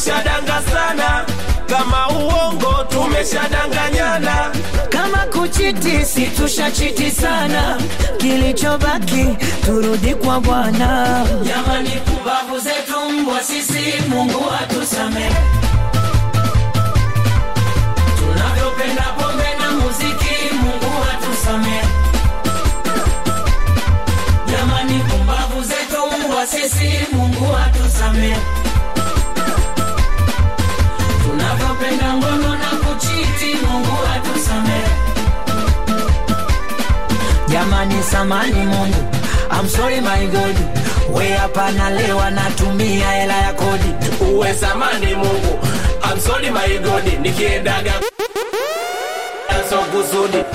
tulishadanga sana kama uongo tumeshadanganyana kama kuchiti si tushachiti sana kilichobaki turudi kwa bwana jamani kumbavu zetu mbwa sisi mungu atusamehe tunavyopenda pombe na muziki mungu atusamehe jamani kumbavu zetu mbwa sisi mungu atusamehe tunavyopenda ngono na kuchiti mungu atusamehe jamani samani mungu I'm sorry my God we hapa nalewa natumia hela ya kodi uwe samani mungu I'm sorry my God nikiendaga so kusudi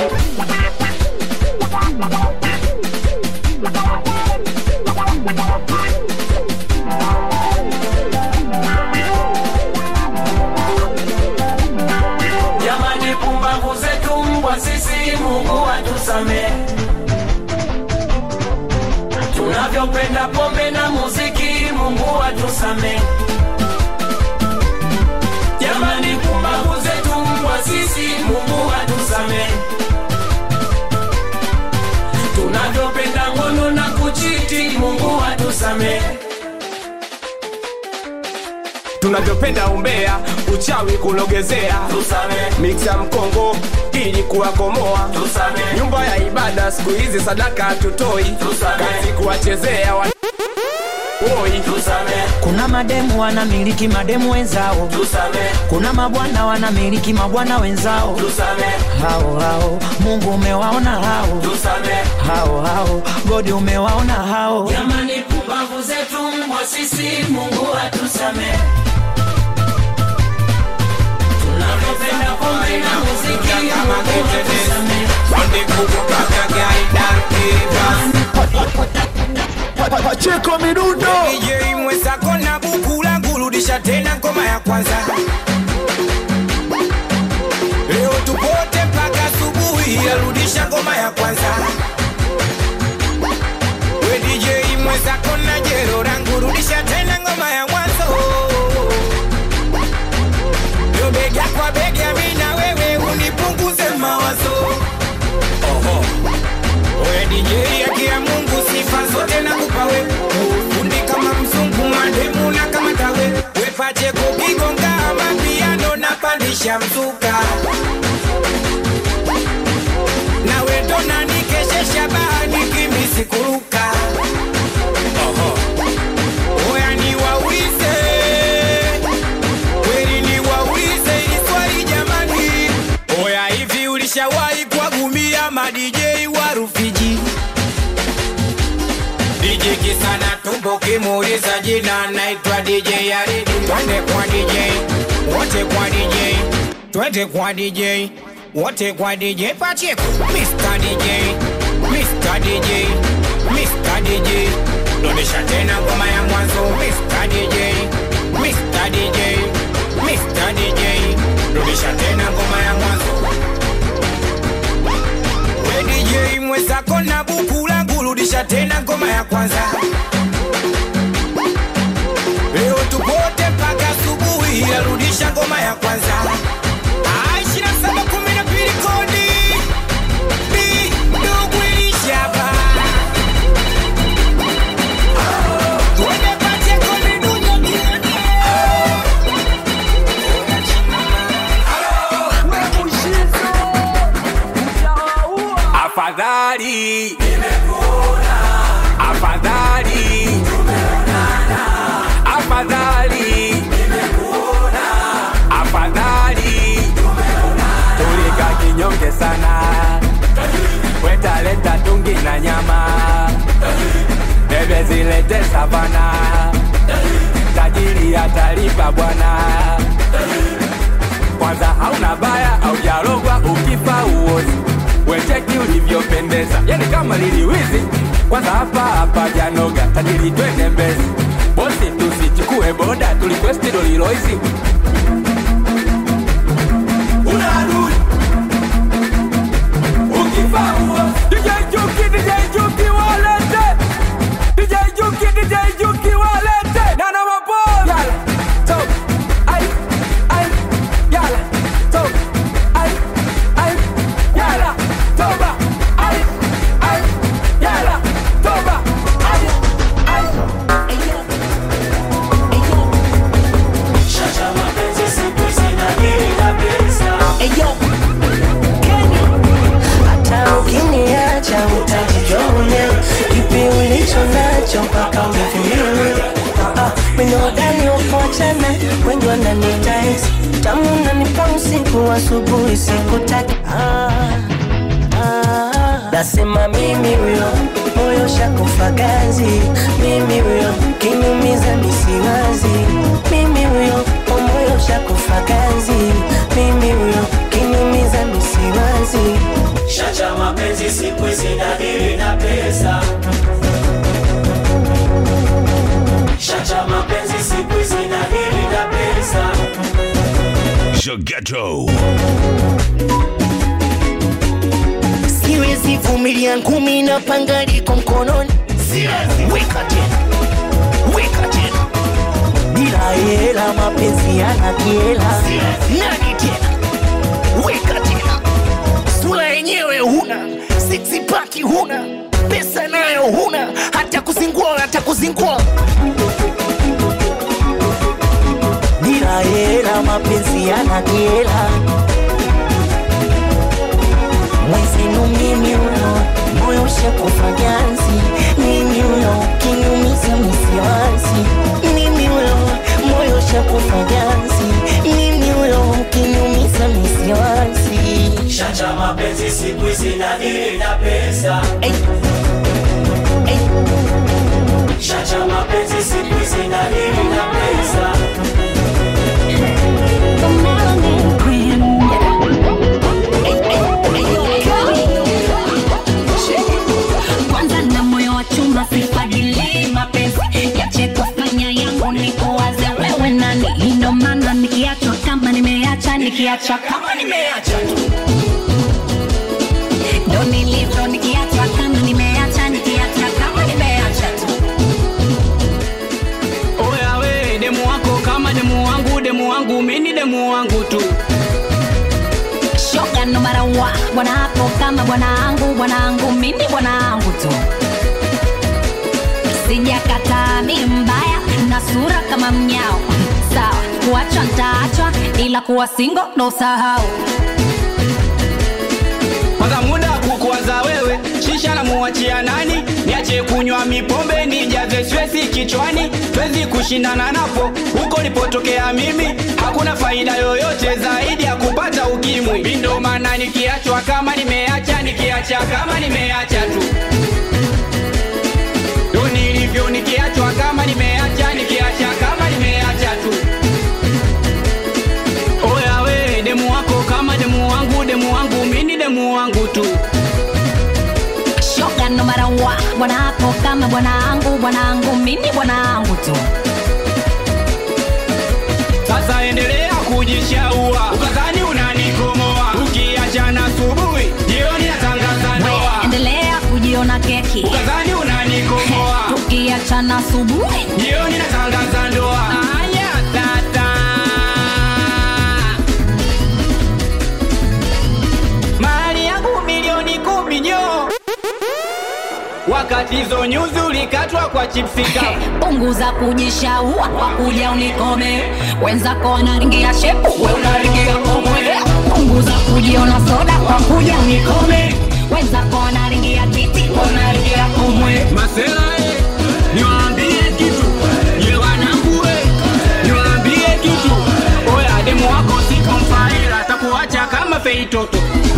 jamani pumbavu zetu mbwa sisi mungu atusamehe tunavyopenda pombe na muziki mungu atusamehe jamani pumbavu zetu mbwa sisi mungu atusamehe tunavyopenda ngono na kuchiti mungu atusamehe tunavyopenda umbea uchawi kulogezea tusamehe miksa mkongo ili kuwakomoa tusamehe nyumba ya ibada siku hizi sadaka hatutoi Tusamehe. kazi kuwachezea wa... Oi. tusamehe kuna mademu wanamiliki mademu wenzao tusamehe kuna mabwana wanamiliki mabwana wenzao tusamehe hao hao mungu umewaona hao tusamehe hao hao godi umewaona hao jamani pumbavu zetu mbwa sisi mungu atusamehe tunavyopenda pombe na muziki mungu atusamehe Pacheko Midundo DJ mwenzako na buku langu rudisha tena ngoma ya kwanza leo tupote mpaka asubuhi arudisha ngoma ya kwanza we DJ mwenzako na jero langu rudisha tena ngoma ya mwanzo yo bega kwa bega mi na wewe unipunguze mawazo Oho. Oya DJ haki ya Mungu sifa zote nakupa we ufundi kama mzungu mademu na kama tawe we Pacheko kigonga mapiano na pandisha mzuka na we ndo nanikeshesha bahani kimisi kuruka Oho. Oya niwaulize kweli niwaulize ili swali jamani Oya hivi ulishawahi kuwagumia ma DJ wa Rufiji DJ kisana tumbo kimuuliza jina naitwa DJ Yaridi twende kwa DJ wote kwa DJ twende kwa DJ wote kwa DJ Pacheko Mr. DJ Mr. DJ Mr. DJ rudisha tena ngoma ya mwanzo Mr. DJ Mr. DJ Mr. DJ rudisha tena ngoma ya mwanzo We DJ mwenzako na buku langu rudisha tena ngoma ya kwanza leo tupote mpaka asubuhi arudisha ngoma ya kwanza Ah, 2712 kodi Bi, ndugu ilishaba Tuende Pacheko Midundo tuende. afadhali afadhali afadhali afadhali tulika kinyonge sana wetaleta tungi na nyama bebe zilete savana tajiri atalipa bwana kwanza hauna baya aujarogwa ukifa uozi wecheki ulivyopendeza yani kama liliwizi kwanza hapa hapa janoga tajiri twende mbezi bosi tusichukue boda tulikwesti doliloizi una adui ukifa uozi DJ Juki, DJ Juki walete DJ Juki, DJ Juki walete Nana maboy Yala, top usiku asubuhi sikutaki ah, ah. nasema mimi huyo moyo shakufa ganzi mimi huyo kinyumiza misiwazi mimi huyo moyo shakufa ganzi mimi huyo kinyumiza misiwazi Shacha mapenzi siku hizi nadili na pesa. Shacha mapenzi siku hizi nadili na pesa. Ghetto. siwezi vumilia ngumi na panga liko mkononi weka tena weka tena bila hela mapenzi yana kiela nani tena weka tena sura yenyewe huna sixpaki huna pesa nayo huna hata kuzingua hata kuzingua bila hela mapenzi yana kiela mwezenu mimi huyo moyo ushakufa ganzi mimi huyo kinyumiza misiwazi mimi huyo moyo ushakufa ganzi mimi huyo kinyumiza misiwazi Shacha mapenzi siku hizi nadili na pesa. Ey. Ey. Shacha mapenzi siku hizi nadili na pesa. kwanza na moyo wa chuma sifadili mapenzi yache kufanya yangu ni kuwaze wewe nani ndo maana nikiachwa kama nimeacha nikiacha kama nimeacha tu ndo nilivyo nikiachwa kama nimeacha nikiacha kama nimeacha tu Oya we demu wako kama demu wangu, demu wangu mini demu wangu tu. shoga no mara wa bwana hapo kama bwanangu bwanangu mimi bwanangu tu sijakataa mi mbaya na sura kama mnyao sawa kuachwa ntaachwa ila kuwa singo ndo sahau Kwanza muda wa kukuwaza wewe, shisha na muachia nani? Niache kunywa mipombe nijaze stresi kichwani, twezi kushindana napo huko nilipotokea mimi. Hakuna faida yoyote zaidi ya kupata ukimwi. Mi ndo maana nikiachwa kama nimeacha, nikiacha kama nimeacha tu ndo nilivyo, nikiachwa kama nimeacha, nikiacha kama nimeacha tu. Oya we demu wako kama demu wangu, demu wangu mini demu wangu tu. shoga no mara wa bwana hapo kama bwanangu bwanangu mimi bwanangu tu Sasa endelea kujishaua, ukadhani unanikomoa. Ukiachana asubuhi, jioni natangaza ndoa. endelea kujiona keki Ukadhani unanikomoa, tukiachana asubuhi jioni natangaza ndoa. Aya tata, mali yangu milioni kumi nyo wakati hizo nyuzi ulikatwa kwa chipsi kavu. punguza kujishaua kwa kuja unikome wenzako wanaringia shepu we unaringia komwe punguza kujiona soda kwa kuja unikome wenzako wanaringia titi we unaringia komwe Masela eh, niwaambie kitu ye wanangu eh, niwaambie kitu oya demu wako sikomfaila atakuacha kama feitoto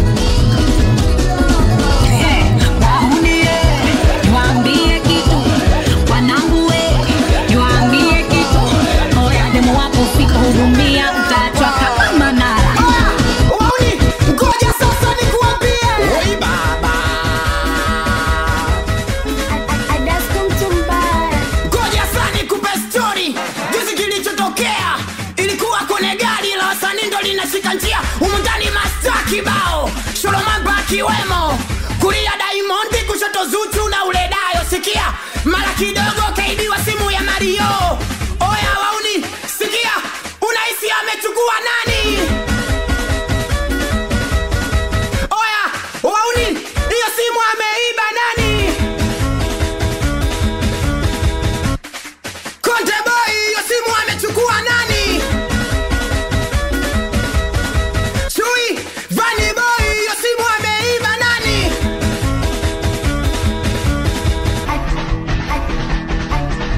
Wahudie, niwaambie kitu wanangu we niwaambie kitu oya demu wako sikuhudumia utaachwa kama manara ngoja sasa nikuambie oi baba ngoja sasa nikupe story juzi kilichotokea ilikuwa kwenye gari la wasanii ndo linashika njia humu ndani masta kibao sholomamba akiwemo kulia daimondi kushoto zuchu na uledayo sikia mara kidogo kaibiwa simu ya mario oya wauni sikia unahisi amechukua nani oya wauni hiyo simu ameiba nani konte boy hiyo simu amechukua nani chui vani boy hiyo simu ameiba nani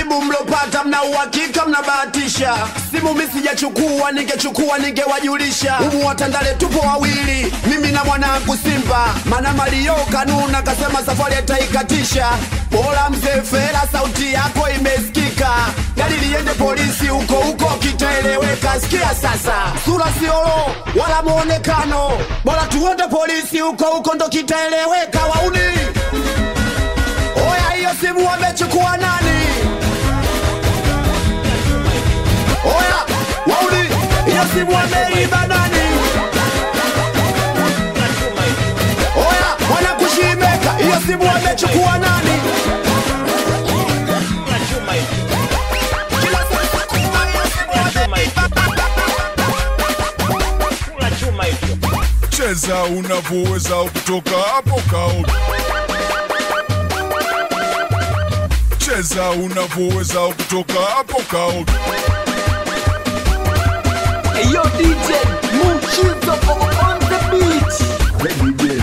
Majibu mlopata mna uhakika, mnabahatisha. Simu mi sijachukua, ningechukua ningewajulisha. Humu Watandale tupo wawili, mimi na mwanangu Simba. Mana Mario kanuna kasema safari ataikatisha. Bora mzee Fela, sauti yako imesikika. Gari liende polisi huko huko kitaeleweka. Sikia sasa, sura siolo wala muonekano, bora tuende polisi huko huko ndo kitaeleweka. Wauni oya, hiyo simu wamechukua nani? Oya, wauni, hiyo simu wameiba nani? Oya, wanakushimeka, hiyo simu wamechukua nani? Kila siku kuwa hiyo simu wameiba. cheza unavyoweza kutoka hapo kao cheza unavyoweza kutoka hapo kao Yo DJ Muchizo on the beat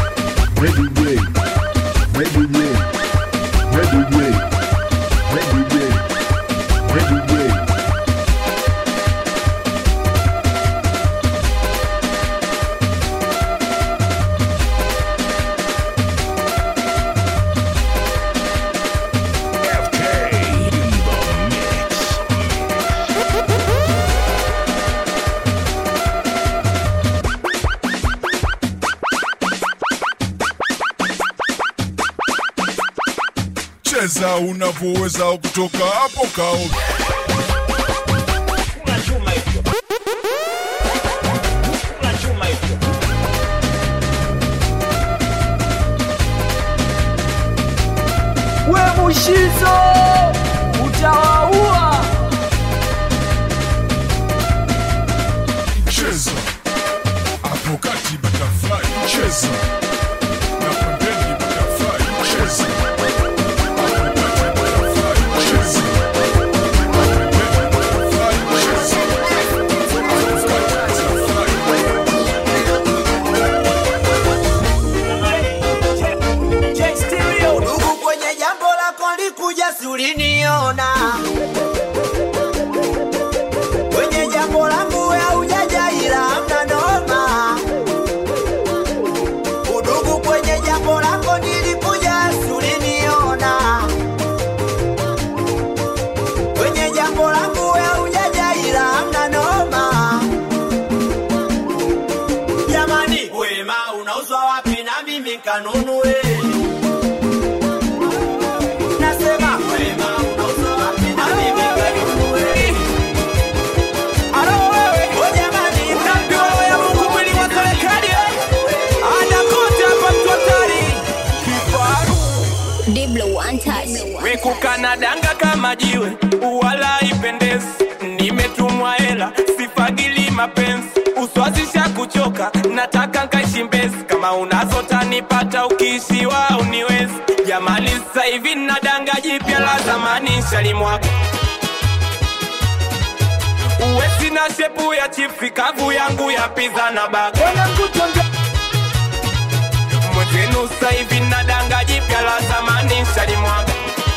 cheza unavyoweza kutoka hapo kao We Mushizo utawaua cheza hapo kati butterfly cheza na pembeni butterfly cheza hapo kati butterfly cheza na pembeni butterfly cheza hapo kati butterfly Ndugu, kwenye jambo lako likuja suliniona, kwenye jambo langu haujaja ila hamna noma. Udugu, kwenye jambo lako nilikuja suliniona, kwenye jambo langu haujaja ila hamna noma. Jamani, wema unauzwa wapi na mimi kanunue? Nasema wema unauzwa wapi na mimi kanunue? Alo wewe Oh, jamani, Nabii ya Mungu mwili wa serikali anakote hapa mtu hatari kifaru Diblo one touch. wekukana danga kama jiwe wala ipendezi nimetumwa hela sifagili mapenzi uswazisha kuchoka nataka nkaishi mbezi kama unazo tanipata ukiishiwa uniwezi jamani sasa hivi na danga jipya la zamani shalimwaka uwe sina shepu ya chipsi kavu yangu ya piza na baga mwenzenu sasa hivi na danga jipya la zamani shalimwaga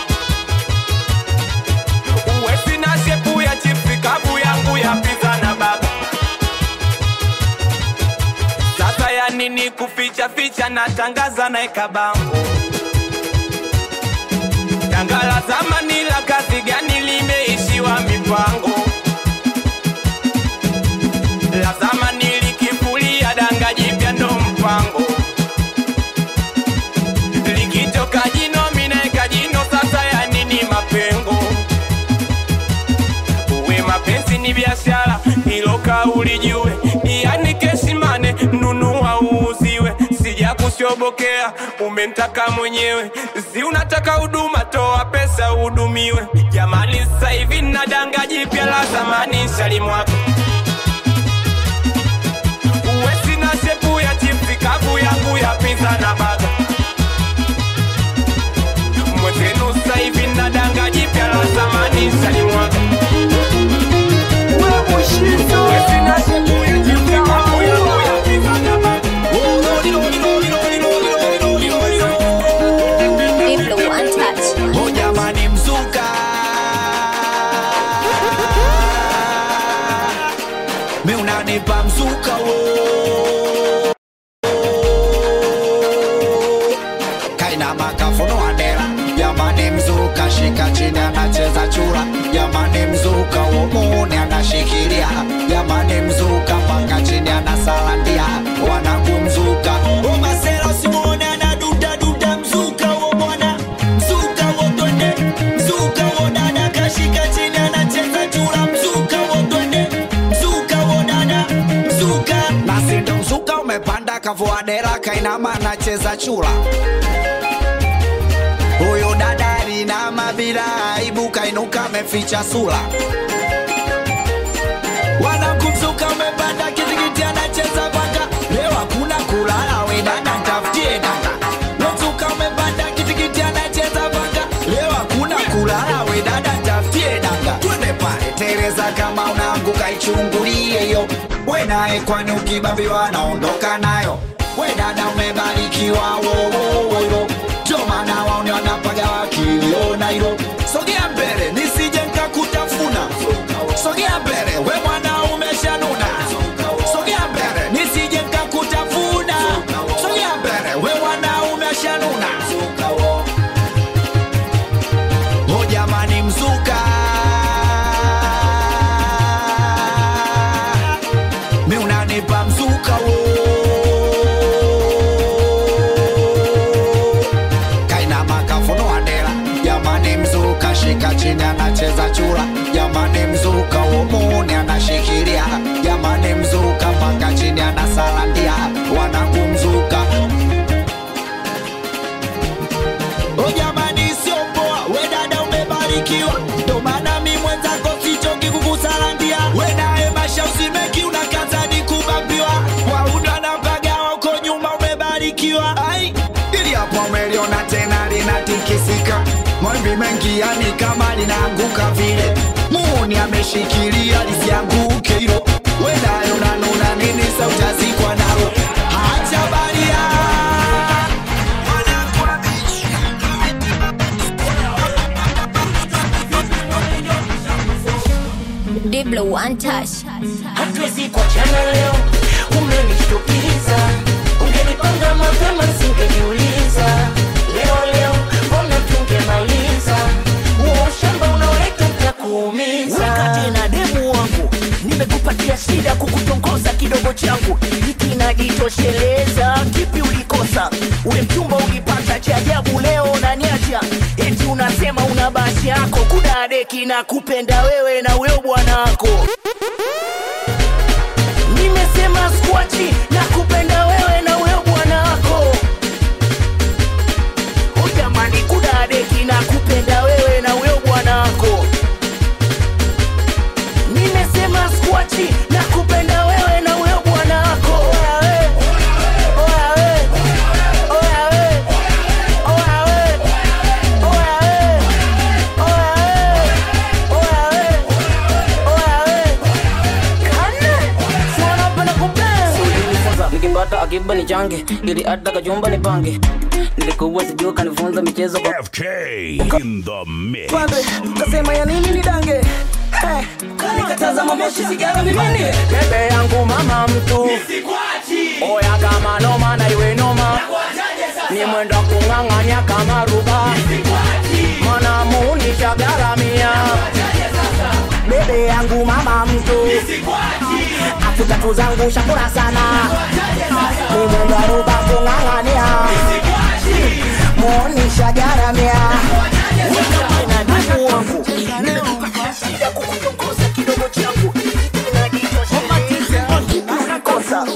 uwe sina shepu ya chipsi kavu yangu ya piza na baga sasa ya nini kuficha ficha na tangaza na ekabango danga la zamani la kazi gani limeishiwa mipango la zamani likifulia danga jipya ndo mpango likitoka jino minaeka jino sasa ya nini mapengo uwe mapenzi ni biashara hilo kauli jue yani kesimane nunua uuziwe sija kushobokea umentaka mwenyewe si unataka huduma toa pesa uhudumiwe jamani sasa hivi na danga jipya la zamani shalimwako uwe sina shepu ya chipsi kavu yangu ya pizza na baga mwenzenu sasa hivi na danga jipya la zamani shalimwaga Uwe sina shepu ya chipsi kavu yangu ya pizza na baga Diblo one touch. Oh jamani, mzuka kafunua dera jamani mzuka shika chini anacheza chura jamani mzuka uomuni anashikilia jamani mzuka mpaka chini anasalandia wanakumzuka umasela usimwone anadudaduda mzuka wo bwana mzuka wo twende mzuka wo dada kashika chini anacheza chura mzuka wo twende mzuka wo dada mzuka nasi ndo mzuka umepanda kavua dera kainama anacheza chura huyu dada alinama bila aibu kainuka ameficha sura wanakumzuka umepanda kitikiti anacheza paka leo hakuna kulala we dada ntafutie dada wezuka umepanda kitikiti anacheza paka leo hakuna kulala we dada ntafutie dada twende pale tereza kama unaanguka ichungulie hiyo we naye kwani ukibambiwa naondoka nayo we dada umebarikiwa wowowoyo ndio maana waone wanapaga wakiliona hilo sogea mbele nisije nkakutafuna sogea mbele we mwana umeshanuna sogea mbele nisije nkakutafuna sogea mbele we mwana umeshanuna o jamani mzuka mi unanipa mzuka wo kainama kafunua dela jamani mzuka shika chini anacheza chura jamani mzuka uomuni anashikilia jamani mzuka mpaka chini anasalandia wanakumzuka o jamani sio poa we dada umebarikiwa ndo maana mi mwenzako sichoki kukusalandia we naye masha usimeki unakazani kubambiwa waunda na mpagawa uko nyuma umebarikiwa ai ili hapo umeliona tena linatikisika mawimbi mengi yani kama linaanguka vile muuni ameshikilia lisianguke hilo we naye unanuna nini sa utazikwa nalo hacha baria Diblo one touch. hatuwezi kuachana leo, umenishtukiza. Ungenipanga mapema singejiuliza. Leo leo mbona tungemaliza huo ushamba unaoleta utakuumiza. wakati na demu wangu nimekupatia shida kukutongoza kidogo changu hiki najitosheleza kipi ulikosa ule mchumba ulipata cha ajabu leo naniacha eti unasema una basi yako kudadeki na kupenda wewe na huyo bwana wako nimesema skwachi na kupenda wewe na huyo bwana wako O jamani kudadeki na kupenda wewe na huyo bwana wako nimesema skwachi na kupenda wewe na huyo bwana wako Oya we, oya we, oya we, oya we, oya we, oya we, oya we, oya we. Kane, si wanapenda kupenda. ulinifunza nikipata akiba ni change ili hata kajumba ni pange nilikuwa sijua kanifunza michezo kwa FK in the mix. pande kasema ya nini ni dange Eh, nikatazama moshi sigara mimini bebe yangu mama mtu oya kama noma na iwe noma ni mwendo wa kung'ang'anya kama ruba mana muunisha garamia bebe yangu mama mtu afu tatu zangu shakura sana ni mwendo wa ruba kung'ang'ania muunisha garamia na ndugu wangu nimekupatia shida kukutongoza kidogo changu Kosa.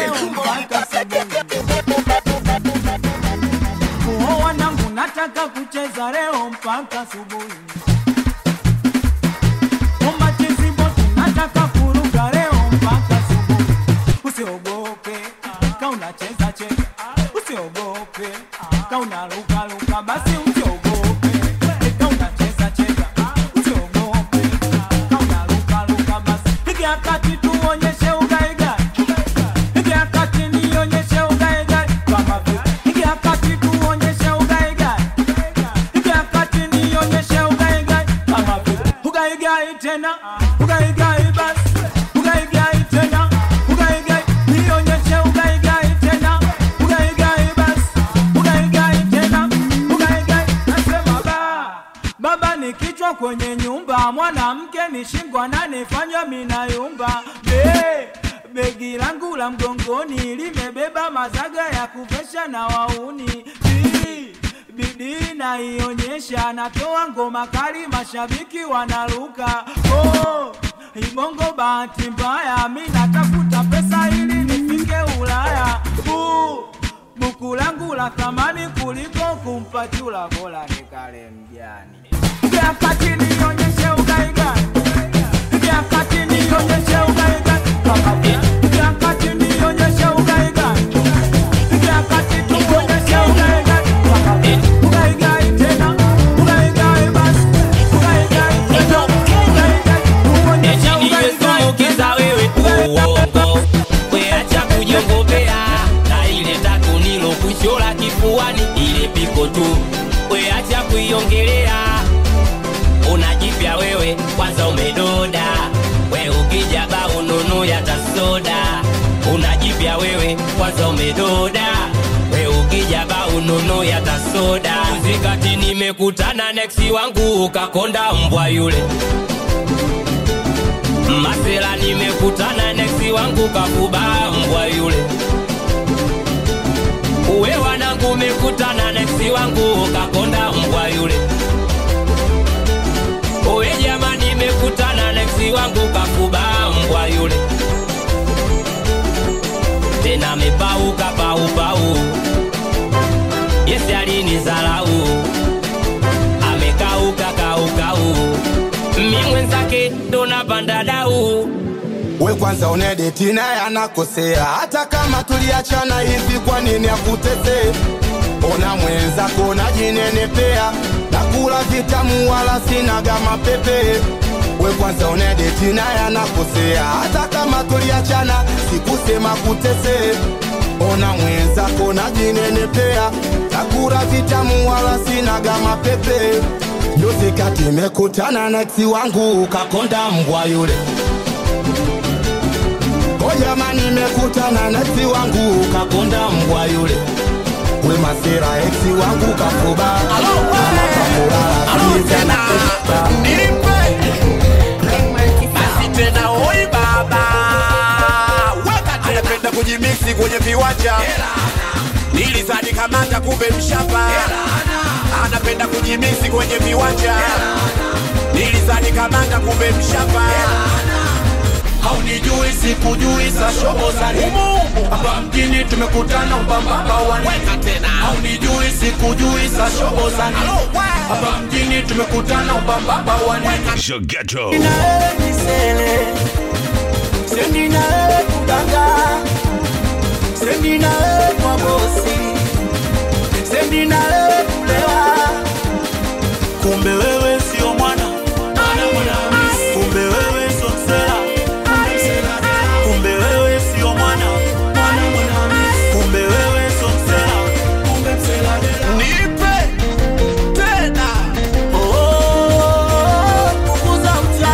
Kuo wanangu nataka kucheza leo mpaka asubuhi. Umachizi bote nataka kuruka leo mpaka asubuhi. Usiogope ka unacheza cheza, usiogope ka unaruka ruka, basi usiogope ka unacheza cheza, usiogope ka unaruka ruka, basi piga kati tuonyeshe ugaigai, piga kati nionyeshe ugaigai kama vile piga kati tuonyeshe ugaigai, piga kati nionyeshe ugaigai kama vile ugaigai tena ugaigai basi ugaigai tena ugaigai nionyeshe ugaigai tena ugaigai basi ugaigai tena ugaigai ni kichwa kwenye nyumba, mwanamke ni shingo ananifanya minayumba. Be, begi langu la mgongoni limebeba mazaga ya kuvesha na wauni. Bi, bidii naionyesha, natoa ngoma kali, mashabiki wanaruka. Oh, Ibongo bahati mbaya, mi natafuta pesa ili nifike Ulaya. Uh, buku langu la thamani kuliko kumpa chula, bora nikale mjani. Ingia kati nionyeshe ugaigai, ingia kati nionyeshe ugaigai, ingia kati nionyeshe ugaigai, ingia kati tuonyeshe ugaigai, ugaigai tena, ugaigai basi, ugaigai tena, ugaigai, tuonyeshe ugaigai Ukiza wewe uongo, weacha kujongopea na ile tatu nilo kushola kifuani, ile piko tu, weacha kuiongelea. Unajipya wewe, kwanza umedoda, we ukija ba ununu ya tasoda. Unajipya wewe, kwanza umedoda, we ukija ba ununu ya tasoda. Zikati nimekutana neksi wangu ukakonda mbwa yule Masela nimekutana neksi wangu kakuba mbwa yule. Uwe wanangu umekutana neksi wangu kakonda mbwa yule. Uwe jama nimekutana neksi wangu kakuba mbwa yule. Tena mepauka pau pau. Yesi alinizalau. Amekauka kau kau. Mi mwenzake ndo napanda dau. we kwanza unedeti naye anakosea hata kama tuliachana hivi kwa nini akutete ona mwenzako najinenepea nakula vitamu wala sinaga mapepe we kwanza unedeti naye anakosea hata kama tuliachana sikusema kutese ona mwenzako najinenepea nakula vitamu wala sinaga mapepe juzi kati mekutana na eksi wangu ukakonda mbwa yule O jamani, nimekutana na eksi wangu ukakonda mbwa yule. We masera eksi wangu kafuba kama kakulala tena nipe basi tena oi baba weka tena anapenda kujimiksi kwenye viwanja nilizani kamata kumbe mshapa anapenda kujimiksi kwenye viwanja nilizani kamata kumbe mshapa haunijui sikujui sa shobo za nini hapa mjini tumekutana ubambaba wani haunijui sikujui sa shobo za nini hapa mjini tumekutana ubambaba wani Zagetto. misele sendi na wewe kudanga sendi na wewe kwa bosi sendi na wewe kulewa kumbe wewe sio mwana kumbe wewe sio msela kumbe wewe sio mwana kumbe wewe sio msela kumbe msela nipe tena kukuza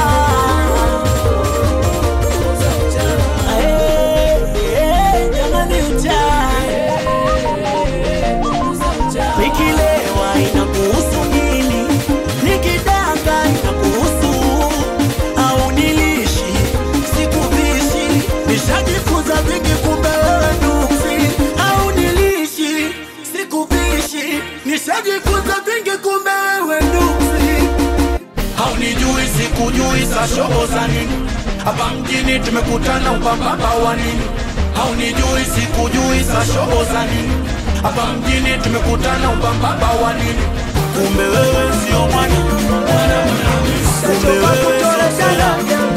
nikilewa inakuhusu nini nikidanga inakuhusu au nilishi sikuvishi nishajifunza vingi kumbe wewe nuksi au nilishi sikuvishi nishajifunza vingi kumbe wewe nuksi haunijui sikujui sa shobo za nini hapa mjini tumekutana ubambaba wa nini haunijui sikujui sa shobo za nini hapa mjini tumekutana ubambaba wa nini kumbe wewe sio mwana kumbe wewe sio msela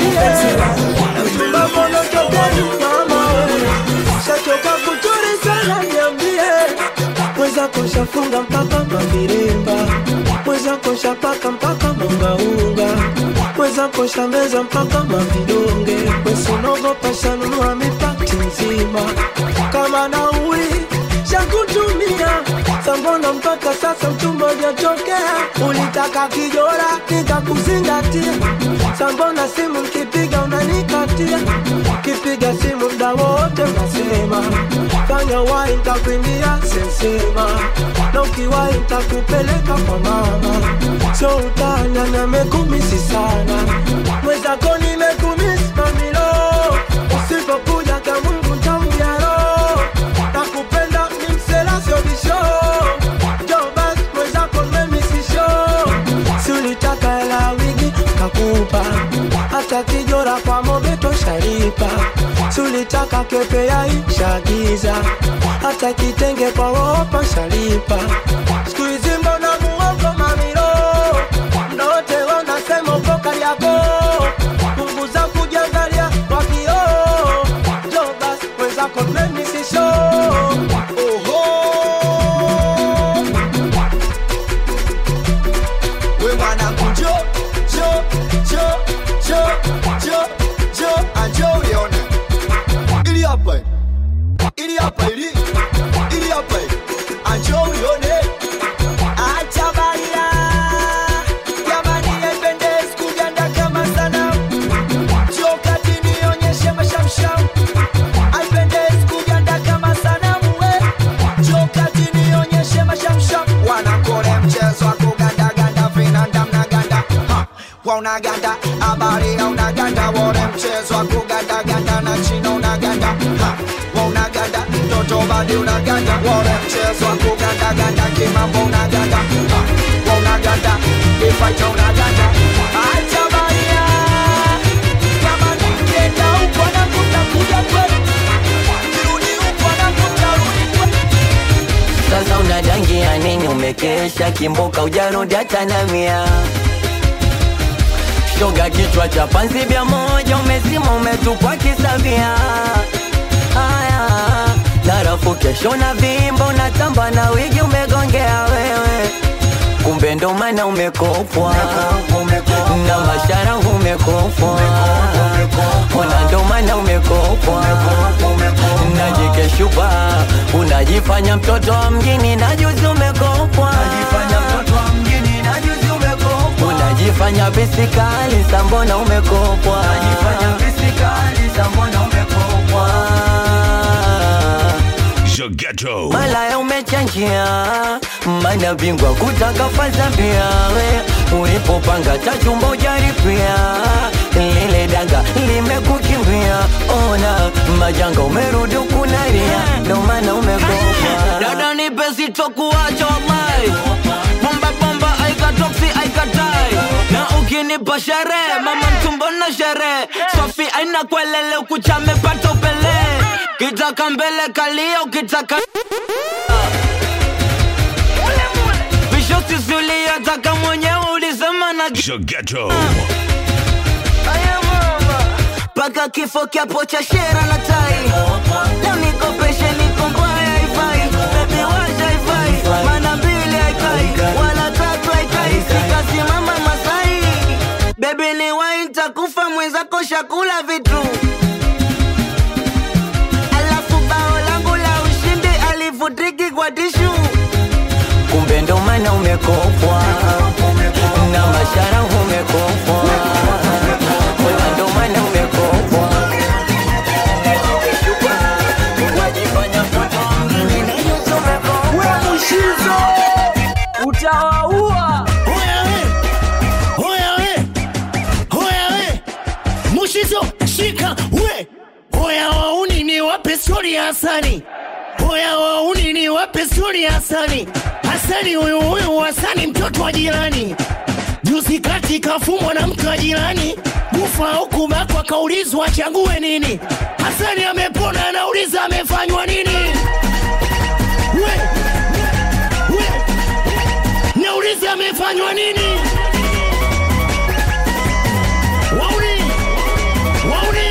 shachoka kuchuri sana niambie mweza koshafunga mpaka mavirimba mweza koshapaka mpaka mungaunga mweza kosha meza mpaka mavidonge wesinogopa shanunua mipati nzima kama nauli shakutumia sambona mpaka sasa mchumba ujatokea ulitaka kijora nikakuzingatia sambona simu nkipiga unanikatia kipi kipiga simu mda wote unasema fanya wai ntakuimbia sensema na ukiwai ntakupeleka kwa mama so utanya namekumisi sana mwezako nimekumisi mamilo usipokuja ka mungu ntaujaro nakupenda ni mselasobisho jobas mwezako memisisho siulitaka hela wigi kakupa hata kijora kwa mobeto shalipa siulitaka kepe ya ishagiza hata kitenge kwa wopa shalipa skuizi mbona muongo mamiro mdote wanasema uko kariako punguza kujiangalia kwa kioo jobas mwezako memisisho we mwanangu njo njo njo njo njo njo anjo ulione ili hapa ili hapa ili ili hapa anjo ulione acha baila jamani haipendezi kuganda kama sana njo kati nionyeshe mashamsham haipendezi kuganda kama sanamu we njo kati nionyeshe mashamsham wanakole mchezo wa kugandaganda vinanda mnaganda Ha, wa unaganda habari ya unaganda wore mchezo wa kugandaganda na china unaganda Ha, wa unaganda mtoto badi unaganda wore mchezo wa kugandaganda kimambo unaganda Ha, wa unaganda ifaita unaganda acha baria kama nikienda huko na kutakuja kweli kirudi huko na kutarudi kweli sasa unadangia nini umekesha kimboka ujarudi hata na mia shoga kichwa cha panzi vya moja umezima umetupwa kisavia haya narafu kesho na vimbo unatamba na wigi umegongea wewe kumbe ndo maana umekopwa na mashara umekopwa ona ndo maana umekopwa najikeshupa unajifanya mtoto wa mjini na juzi umekopwa unajifanya bisikali sambona umekopwa Zagetto. malaya umechanjia mana bingwa kutaka faza pia we ulipopanga tachumba ujaripia lile danga limekukimbia ona majanga umerudi ukunaria ndo maana umekopa dada nipe sitokuacha wallahi bomba bomba aikatoksi aikatai na ukinipa sherehe mama mtumbo na sherehe sofi aina kwelele ukuchamepata upele kitaka mbele kalia ukitaka visho sisi uliyotaka mwenyewe ulisema na Zagetto. paka kifo kiapo cha shera na tai na nikopeshe niko mbaya haifai bebi washa haifai mana mbili haikai wala tatu haikai sikasimama masai bebi ni wai ntakufa mwenzako shakula vitu alafu bao langu la ushindi alivutiki kwa tishu kumbe ndo maana umekopwa na mashara umekopwa Ona ndo maana umekopwa Mushizo utawaua. Hoya we, hoya we, Mushizo shika we, hoya wauni ni wape stori ya Hasani, hoya wauni ni wape stori ya Hasani. Hasani huyu huyu Hasani mtoto wa jirani, juzi kati kafumwa na mke wa jirani, kufa au kubakwa, kaulizwa achague nini. Hasani amepona, anauliza amefanywa nini? We, we, nauliza amefanywa nini? Wauni, wauni.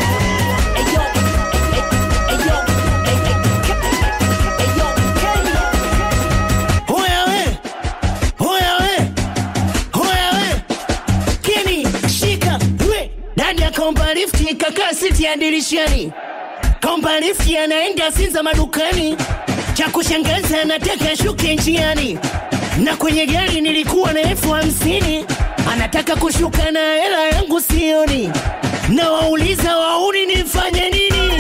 Hoya we, hoya we, hoya we. Keni, shika we, ndani ya kaomba lifti kakaa siti ya dirishani, kaomba lifti anaenda Sinza madukani, cha kushangaza anataka shuke njiani, na kwenye gari nilikuwa na elfu hamsini anataka kushuka na hela yangu sioni na wauliza wauni nifanye nini?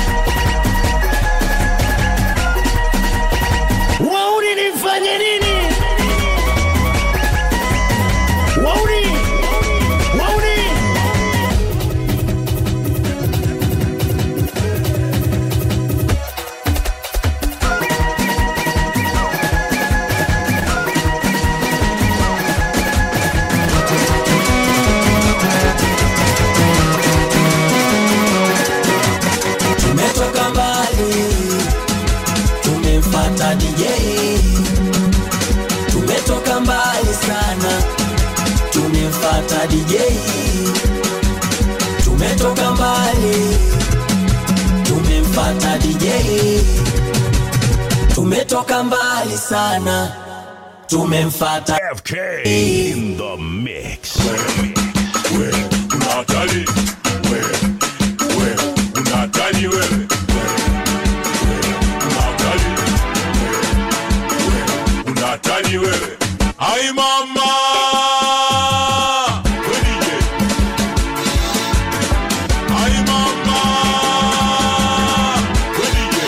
Wauni nifanye nini? Wauni, wauni. tumetoka mbali tumemfata DJ tumetoka mbali sana tumemfata DJ tumetoka mbali tumemfata DJ tumetoka mbali sana tumemfata FK in the mix. Una hatari wewe, wewe una hatari wewe, una hatari wewe, una hatari wewe. Ai mama we DJ, ai mama we DJ.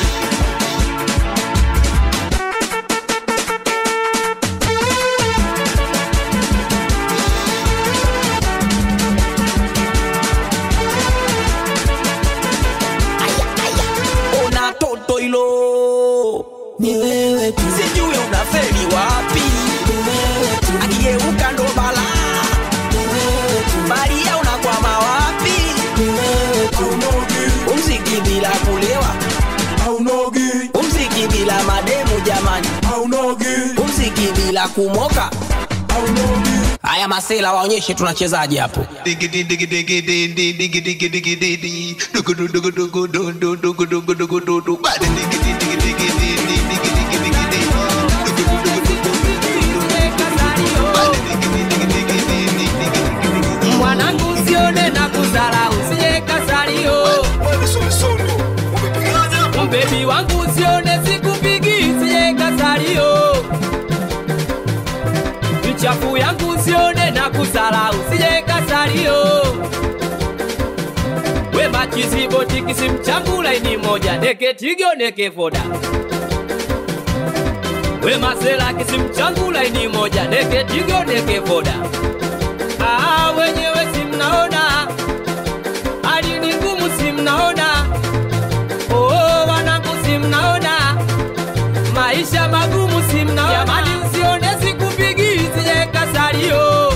ona toto hilo ni wewe tu sijui unafeli wapi ni wewe tu akigeuka ndo bala ni wewe tu baria unakwama wapi ni wewe tu umziki bila kulewa aunogi umziki bila mademu jamani aunogi umziki bila kumoka aunogi haya masela waonyeshe tunachezaje hapo mwanangu usione na kudharau usije kasalio mbebi wangu usione sikupigi usije kasalio michafu yangu usione na kudharau usije kasalio we machizibo kisimchangu laini moja neke tigo neke voda we masela kisimchangu laini moja neke tigo neke voda Ah, wenyewe si mnaona hali ni ngumu, si mnaona oh, wanangu si mnaona maisha magumu, si mnaona jamani, usione sikupigi sije kasalio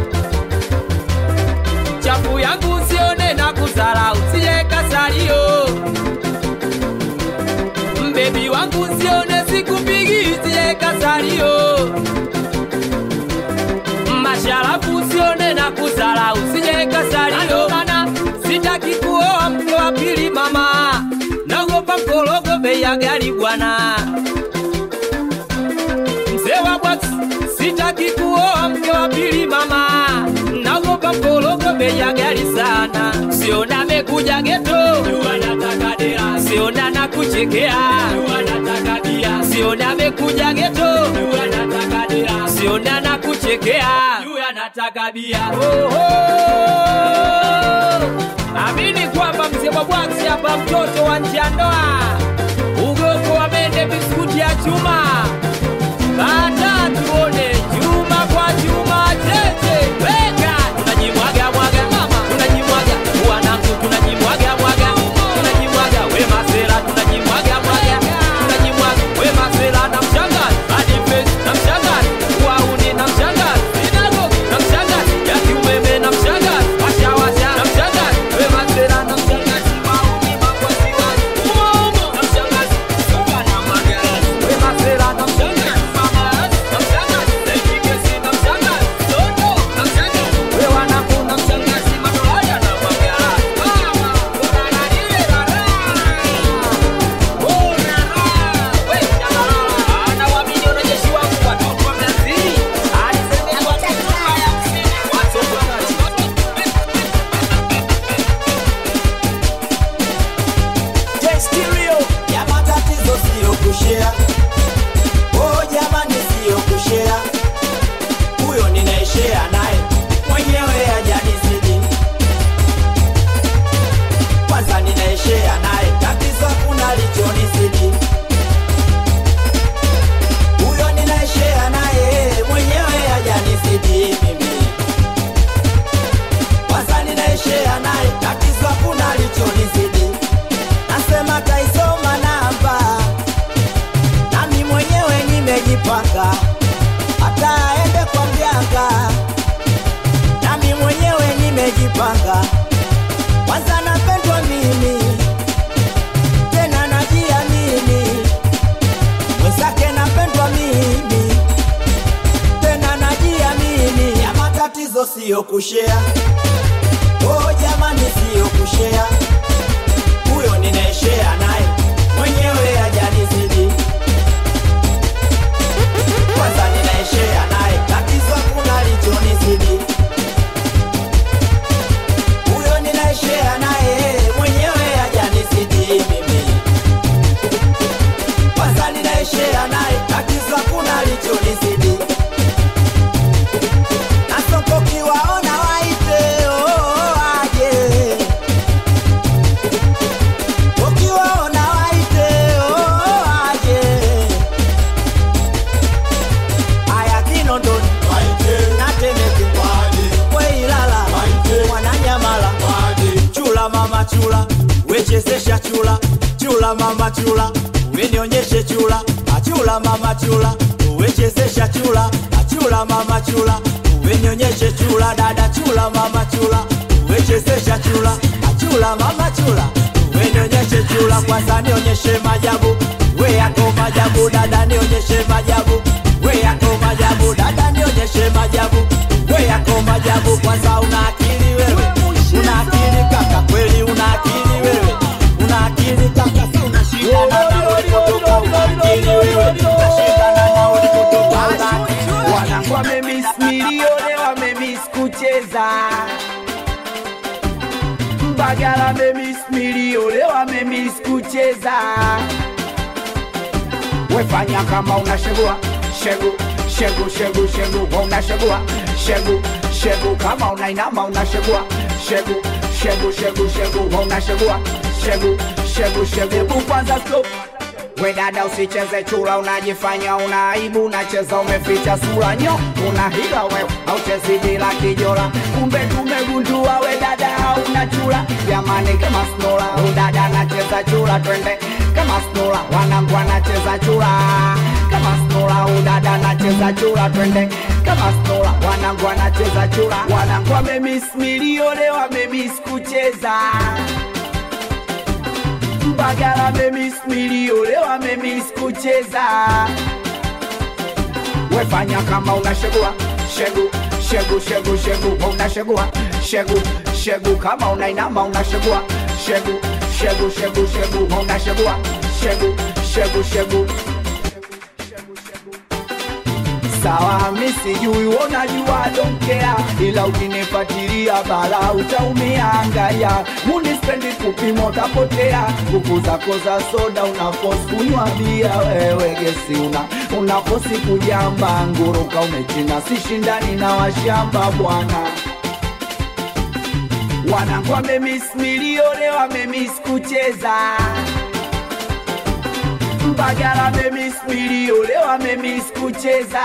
chafu yangu usione na kudharau sije kasalio mbebi wangu usione sikupigi sije kasalio masharafu usione na kudharau sije kasalio mana sitaki kuoa mke wa pili mama naogopa mkorogo bei ya gari bwana mzee wa bwax sitaki kuoa mke wa pili mama naogopa mkorogo bei ya gari sana siona amekuja geto anataka dera siona na kuchekea anataka bia siona amekuja geto anataka dera siona na kuchekea anataka bia oh, oh. amini kwamba mzee wa bwax hapa mtoto wa nje ya ndoa ugoko wa mende biskuti ya chuma bata tuone chuma kwa chuma tete weka tunajimwaga mwaga mama tunajimwaga wanangu tunajimwaga mwaga tunajimwaga we masela tunajimwaga mwaga tunajimwaga we masela na mshangazi hadi face na mshangazi wauni na mshangazi inago na mshangazi ya kiumeme na mshangazi washa washa na mshangazi we masela na mshangazi wauni makwasi wazi umo umo na mshangazi suka na magarazi we masela na mshangazi mama na mshangazi Lekigesi na mshangazi Soto na mshangazi we wanangu na mshangazi madolaya na magarazi mama kuna nile la ya matatizo siyo kushea oh jamani siyo kushea huyo ninaishea naye mwenyewe ajanizidi panga kwanza napendwa mimi tena najiamini mwenzake napendwa mimi tena najiamini ya matatizo siyo kushea oh jamani siyo kushea huyo ninaeshea naye mwenyewe hajanizidi kwanza ninaeshea naye tatizo kuna lichonizidi huyo ninaeshea naye mwenyewe hajanizidi mimi kwanza ninaeshea naye tatizo kuna lichonizidi nasoko kiwaona waite oh, aje ukiwaona waite oh, aje aya kinondoni natemeke weilala mwananyamala chula mama chula wechezesha chula chula mama chula wenionyeshe chula achula mama chula wechezesha chula achula mama chula wenionyeshe chula dada chula mama chula wechezesha chula achula mama chula wenionyeshe chula kwanza nionyeshe majabu we yako majabu dada nionyeshe majabu we yako majabu dada nionyeshe majabu we yako majabu kwanza una akili wewe una akili kaka kweli una akili wewe una akili kaka si unashindana na ulikotoka una akili wewe unashindana na ulikotoka una akili wanangu wamemis milioni wamemis kucheza mbagala wamemis milioni wamemis kucheza wefanya kama unashegua shegu shegu shegu shegu unashegua shegu shegu kama unainama unashegua shegu shegu shegu shegu unashegua shegu shegu shegu Hebu kwanza stop we dada usicheze chura unajifanya una aibu unacheza umeficha sura nyo una hila wewe auchezi bila kijora kumbe tumegundua we dada hauna chura jamani kama snola udada anacheza chura twende kama snola wanangu anacheza chura kama snola udada anacheza chura twende kama snola wanangu anacheza chura wanangu wamemis milione wamemis kucheza Mbagala memis milione wamemis kucheza wefanya kama unashegua shegu shegu shegu shegu unashegua shegu shegu kama unainama unashegua shegu shegu shegu shegu unashegua shegu shegu shegu sawa mi sijui unajua donkea ila ukinifatilia bala utaumia angaya munispendi kupima utapotea nguvu zako za soda unafosi kunywa bia wewe gesi una unafosi kujamba nguruka umechina sishindani na washamba bwana wanangu wamemis milione wamemis kucheza Mbagala memis milione wamemis kucheza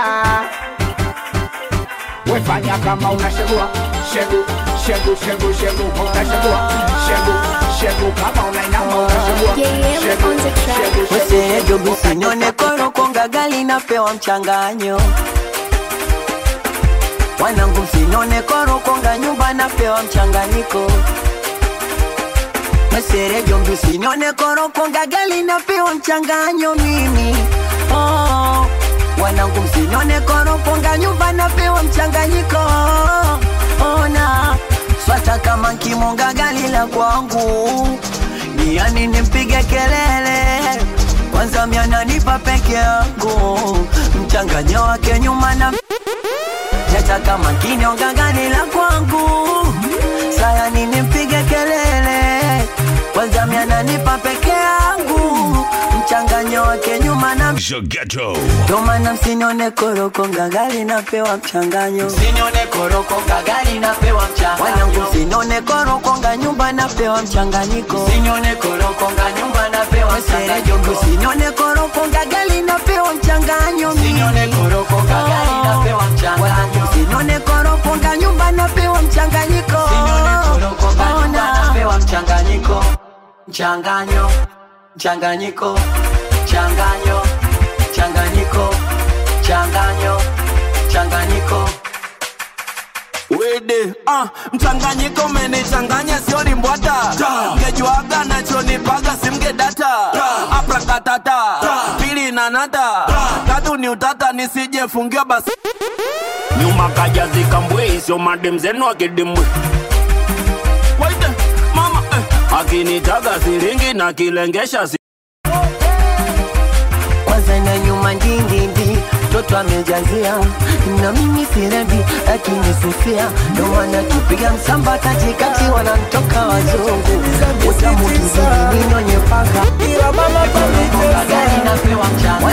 wefanya kama unashegua shegu shegu shegu shegu unashegua shegu shegu kama unainama unashegua shegu shegu shegu Wesejo businyone koroko ngagali napewa mchanganyo wanangu msinyone koroko nga nyumba napewa mchanganyiko Meserejo msinyone koroko ngagali napewa mchanganyo mimi oh. Wanangu msinyone koroko nga nyumba napewa mchanganyiko ona swata kama nkimonga gali la kwangu niani nimpige kelele kwanza miananipa peke yangu mchanganyo wake nyuma na Jata kama kinyonga gani la kwangu sayani nimpige kelele kwanza miananipa peke yangu mchanganyo wake nyuma na Ghetto. ndo maana msinione koroko ngagali napewa mchanganyo msinione koroko ngagali napewa mchanganyo wanangu msinione koroko nga nyumba napewa mchanganyiko msinione koroko nga nyumba napewa mchanganyiko msinione koroko ngagali napewa mchanganyo msinione koroko ngagali napewa mchanganyo wanangu msinione koroko nga nyumba napewa mchanganyiko msinione koroko nga nyumba napewa mchanganyiko mchanganyo mchanganyiko changanyo changanyiko changanyo changanyiko we dede uh, mchanganyiko umenichanganya sio limbwata mgejuaga nachonipaga simge data aprakatata pili nanata tatu ni utata nisijefungiwa basi nyuma kaja zikambwe sio madem zenu akidimwe Waite, mama eh. akinitaga siringi na kilengesha si kwanza na nyuma ndindindi mtoto amejazia na mimi sirendi akinisifia ndo maana tupiga msamba katikati wanamtoka wazungu utamu kizidi ninyonye paka ila mama gari napewa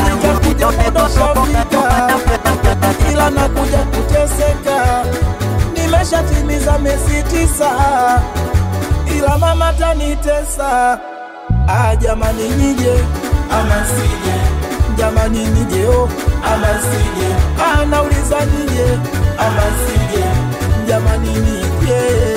ila nakuja kuteseka nimeshatimiza miezi tisa ila mama tanitesa ah, jamani nije ama sije jamani nije o ama sije ah, nauliza nije ama sije jamani nije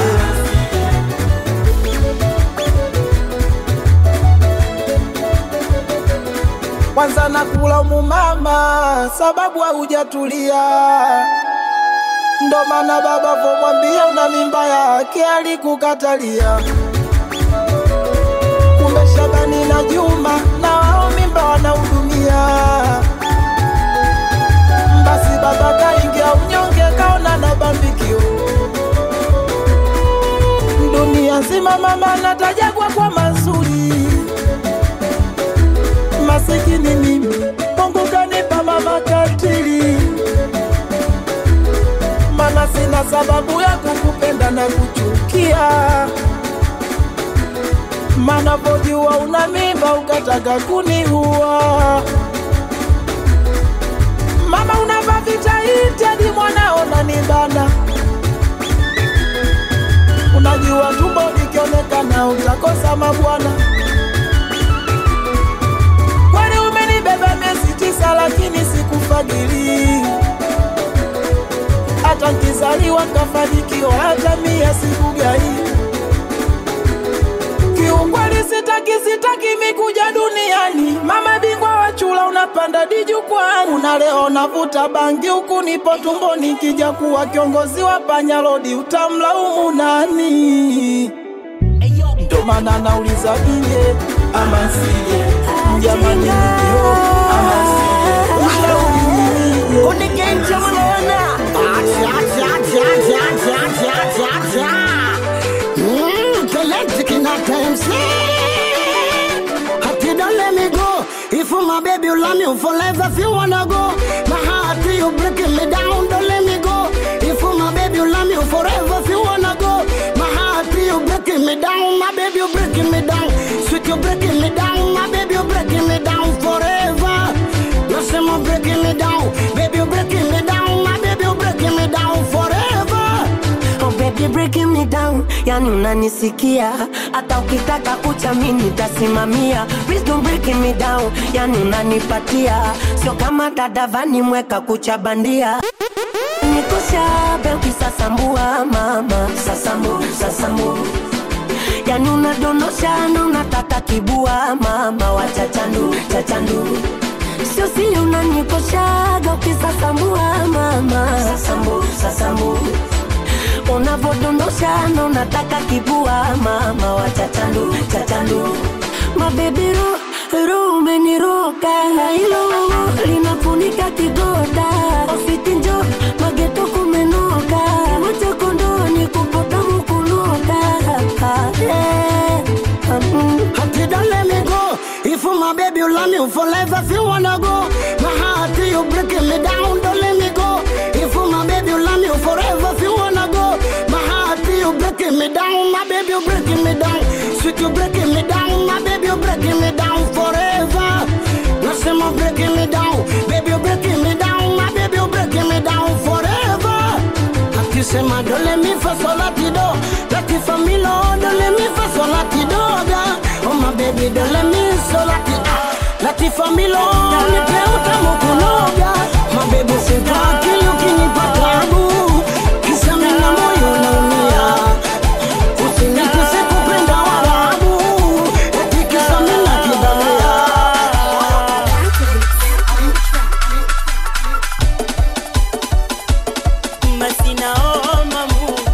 kwanza nakula mama sababu haujatulia ndo maana baba vomwambia una mimba yake alikukatalia kumbe Shabani na Juma na wao mimba wanahudumia. Basi baba kaingia unyonge, kaona na bambikio dunia nzima, mama natajagwa kwa mazuri, masikini mimi, Mungu kanipa mama katili, mana sina sababu ya kukupenda na kuchukia mana pojua una mimba ukataka kuniua. Mama unavaa vitaiti hadi mwanao nanibana, unajua tumbo likionekana utakosa mabwana. Kwani umenibeba miezi tisa, lakini sikufadhili hata nkizaliwa nkafanikiwa, hata mia sikugai kiukweli sitaki sitaki mikuja duniani mama bingwa wa chula unapanda dijukwani una leo navuta bangi huku nipo tumboni kija kuwa kiongozi wa panyalodi utamlaumu nani ndo maana nauliza ije ama sije jamani ndio ama sije ushauri nije Don't let me go. If you my baby, you love me forever. If you wanna go, my heart you breaking me down. Don't let me go. If you my baby, you love me forever. If you wanna go, my heart you breaking me down. My baby, you breaking me down. Sweet, you breaking me down. My baby, you breaking me down forever. You say my breaking me down. Baby, you breaking me down. My baby, you breaking me down forever. Oh baby breaking me down, yani unanisikia hata ukitaka kucha mimi nitasimamia. Please don't breaking me down, yani unanipatia sio kama dadavani mweka kucha bandia nikoshabe ukisasambua mama sasambu sasambu yani unadondosha na unataka kibua mama wa chachandu chachandu sio sili unanikoshaga ukisasambua mama sasambu sasambu unavodondosha na unataka kibua mama wa chachandu chachandu mabebiro ro umeniroka hilo linafunika kigoda ofiti njo mageto kumenoka moja kondoni kupota mukunoka Hati don't let me go. If you my baby, you love me forever. If you wanna go, my heart you breaking me down. Don't let me go. If you my baby, you love me forever. If you wanna go, my heart you breaking me down. My baby, you breaking me down. Sweet, you breaking me down. My baby, you breaking me down forever. No say my breaking me down. Baby, you breaking me down. My baby, you breaking me down forever. Akisema don't let me for so latido. Lati familo, don't let me for so latidoga. Oh my baby, don't let me so lati ah. Lati familo, nipe utamu kunoga. My baby, sitaki ukinipa tabu. Kisa mina moyo naumia. Usinitese kupenda Waarabu. Eti kisa mina kidamia. Masina oh mamu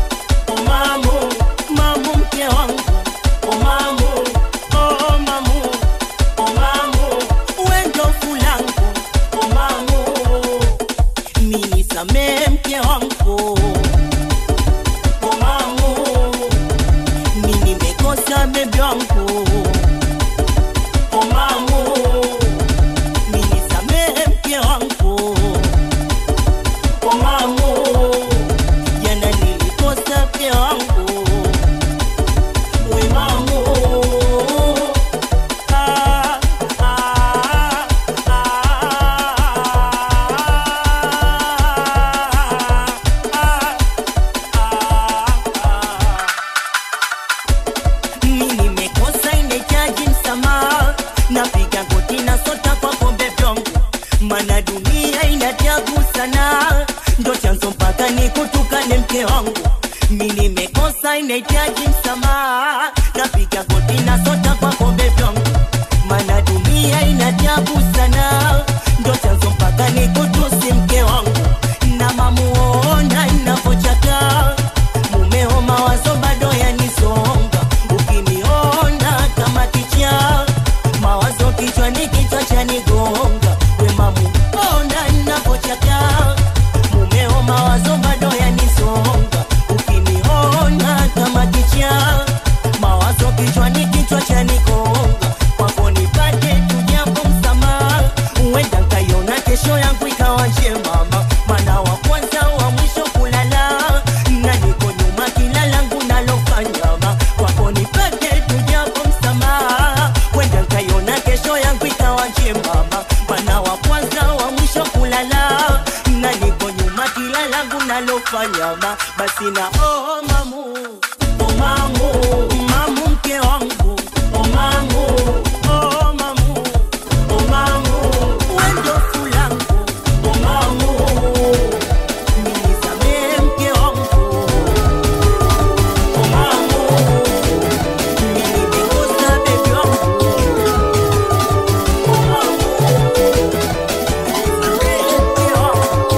mke wangu mi nimekosa inahitaji msamaha napiga goti na sota kwa kombe vyangu mana dunia inajabu sana ndo chanzo mpaka nikutusi mke wangu na mamuona inavochaka mumeo mawazo bado yanisonga ukiniona kama ticha mawazo kichwani kichwa chanigonga we mamuona inavochaka mumeo mawazo bado yanisonga ukiniona kama ticha mawazo kichwani kichwa chanigonga kwako nipate tujapo msamaha huenda nkaiona kesho yangu ikawa njemama mana wa kwanza wa mwisho kulala na niko nyuma kila langu nalofanyama kwako nipate tujapo msamaha huenda nkaiona kesho yangu ikawa njemama mana wa kwanza wa mwisho kulala na niko nyuma kila langu nalofanyama basi na oh, mamu oh, mamu mamu mke wangu oh, mamu oh, mamu oh, mamu wendo fulangu oh, mamu nisamee mke wangu oh, mamu nilikosa bebi wangu oh, mamu nisamee mke wangu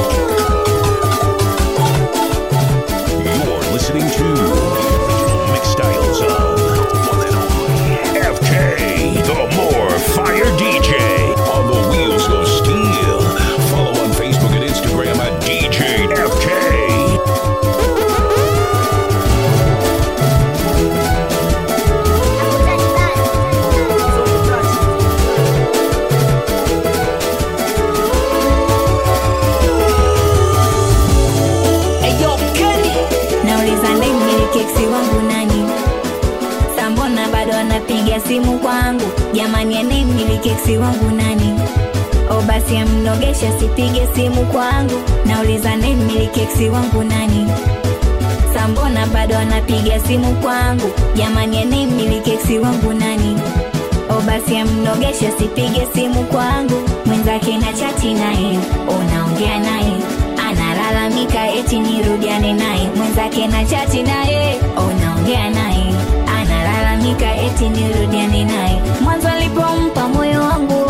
You're listening to original mix styles of one and only FK, the more fire DJ on the wheels of steel. Follow on Facebook and Instagram at DJ FK. nauliza ndemili keksi wangu nani sambona bado anapiga simu kwangu jamani anemili keksi wangu nani o basi amnogesha sipige simu kwangu nauliza ndemili keksi wangu nani sambona bado anapiga simu kwangu jamani anemili keksi wangu nani o basi amnogesha sipige simu kwangu mwenzake na chati naye unaongea naye analalamika eti nirudiane naye mwenzake na chati naye unaongea naye analalamika eti nirudiane naye mwanzo alipompa moyo wangu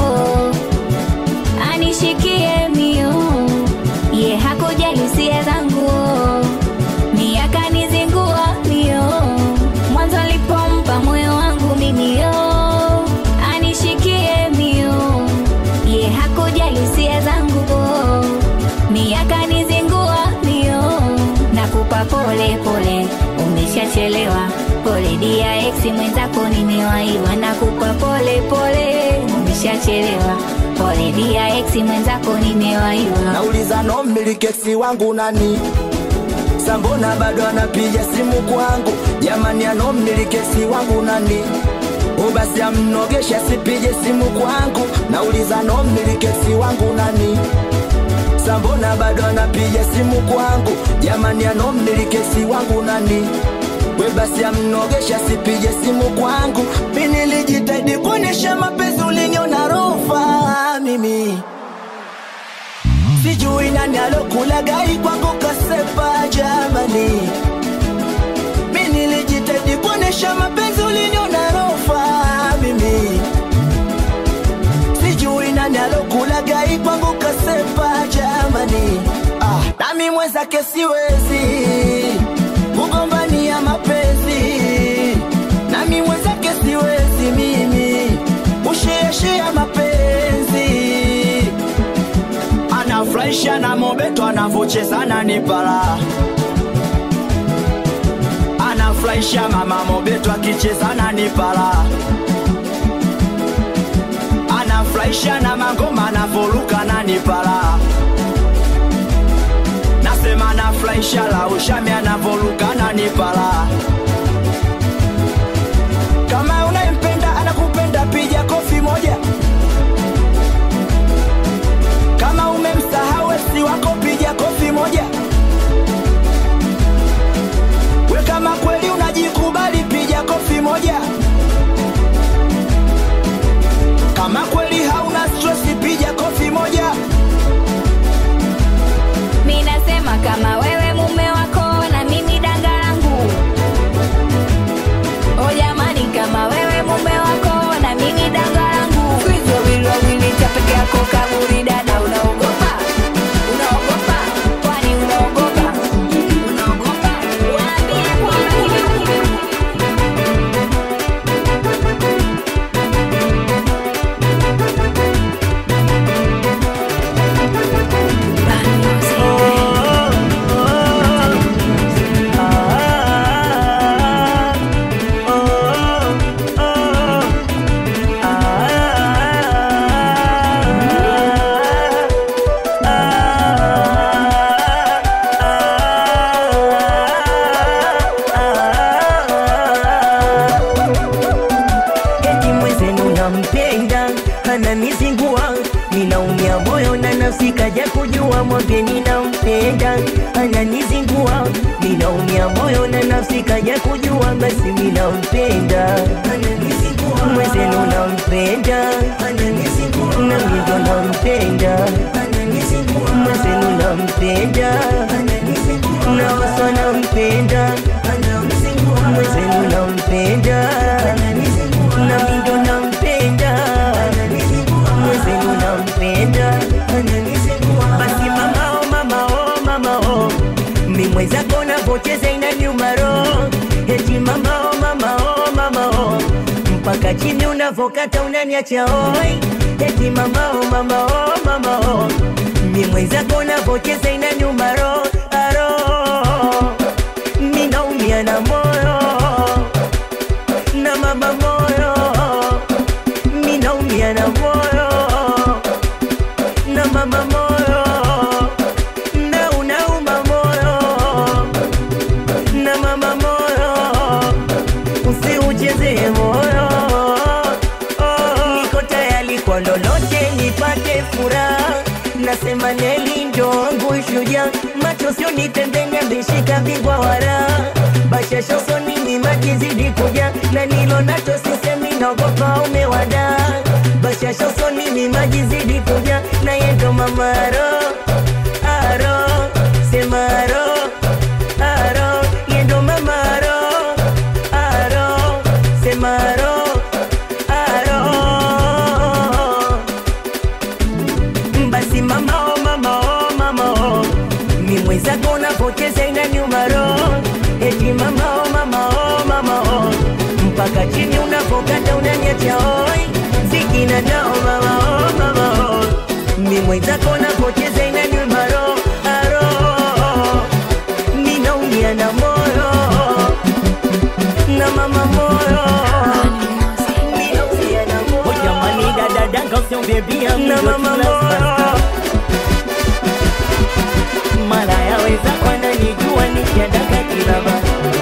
anishikie mio ye hakujali hisia zangu ni akanizingua mio mwanzo alipompa moyo wangu mimio anishikie mio ye hakujali hisia zangu mi akanizingua mio nakupa pole pole umeshachelewa pole dia ex mwenzako nimewaiwa nakupa pole pole umeshachelewa pole dia ex mwenzako nimewaiwa nauliza no mmilikesi wangu nani sambona bado anapiga simu kwangu jamani ano mmilikesi wangu nani o basi amnogesha sipige simu kwangu nauliza no mmilikesi wangu nani sambona bado anapiga simu kwangu jamani ano mmilikesi wangu nani we basi amnogesha sipige simu kwangu mi nilijitahidi kuonyesha mapenzi uliniona rofa mimi sijui nani alokula gai kwangu kasepa jamani mi nilijitahidi kuonyesha mapenzi uliniona rofa mimi sijui nani alokula gai kwangu kasepa jamani ah, nami mwenzake siwezi kugombania mapenzi nami mwenzake siwezi mimi ushieshia mapenzi anafurahisha na mobeto anavochezana ni pala anafurahisha mama mobeto akichezana ni pala anafurahisha na magoma anavoruka na ni pala nasema anafurahisha la ushami anavoruka na ni pala kama unayempenda anakupenda piga kofi moja kama umemsahau esi wako piga kofi moja we kama kweli unajikubali piga kofi moja kama kweli hauna stresi piga kofi moja mi nasema kama wewe mume wako na nafsi kaja kujua mwambie ninampenda ananizingua ninaumia moyo na nafsi kaja kujua basi ninampenda mwezenu nampenda nami ndo nampenda mwezenu nampenda nawaswa nampenda mwezenu nampenda nami ndo nampenda mwezenu nampenda basi mamao mamao mamao mimwezako navocheza ina nyuma roho eti mamao mamao mamao mpaka chini unavokata unaniacha oi eti mamao mamao mamao mimwezako navocheza ina nyuma roho aro ninaumia na moyo na mama moyo ninaumia na moyo na mama moyo na unauma moyo na mama moyo usiucheze moyo niko tayari kwa lolote nipate furaha nasema neli ndo wangu shuja macho sio ni pembeni ameshika bingwa wara bashasha usoni ni maji zidi kuja na nilo nacho sisemi naogopa umewada bashasha usoni ni maji zidi kuja na yendo mamaro aro semaro aro yendo mamaro aro semaro aro basi mama oh mama oh mama oh ni mwenzako unapoteza ina nyuma roho eti mama oh mama oh mama oh mpaka chini unapokata unanyacha oi zikina nao mama oh mama oh ni mwenzako unapoteza ina nyuma roho aro ninaumia na moyo na mama moyo ninaumia na moyo jamani dada danga usiongea na mama moyo mara yaweza kwana nijua nikiadaka kilaba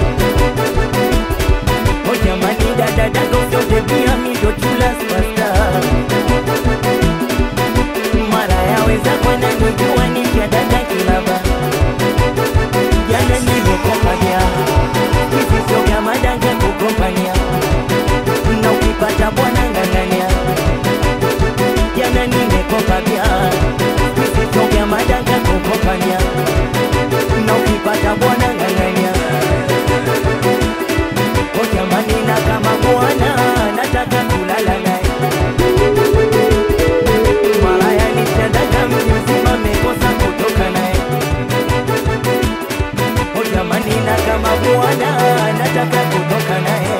o jamani dada danga usiongea pia mindo chula spasta mara yaweza kwana nijua nikiadaka kilaba jana nimekopaja kisisio vya madanga kukompania na ukipata bwana ngangania jana nimekopa vya visivyo vya madanga kukopania na ukipata bwana ngangania jamani na kama bwana nataka kulala naye malaya nitandaka mji mzima mekosa kutoka naye jamani na kama bwana nataka kutoka naye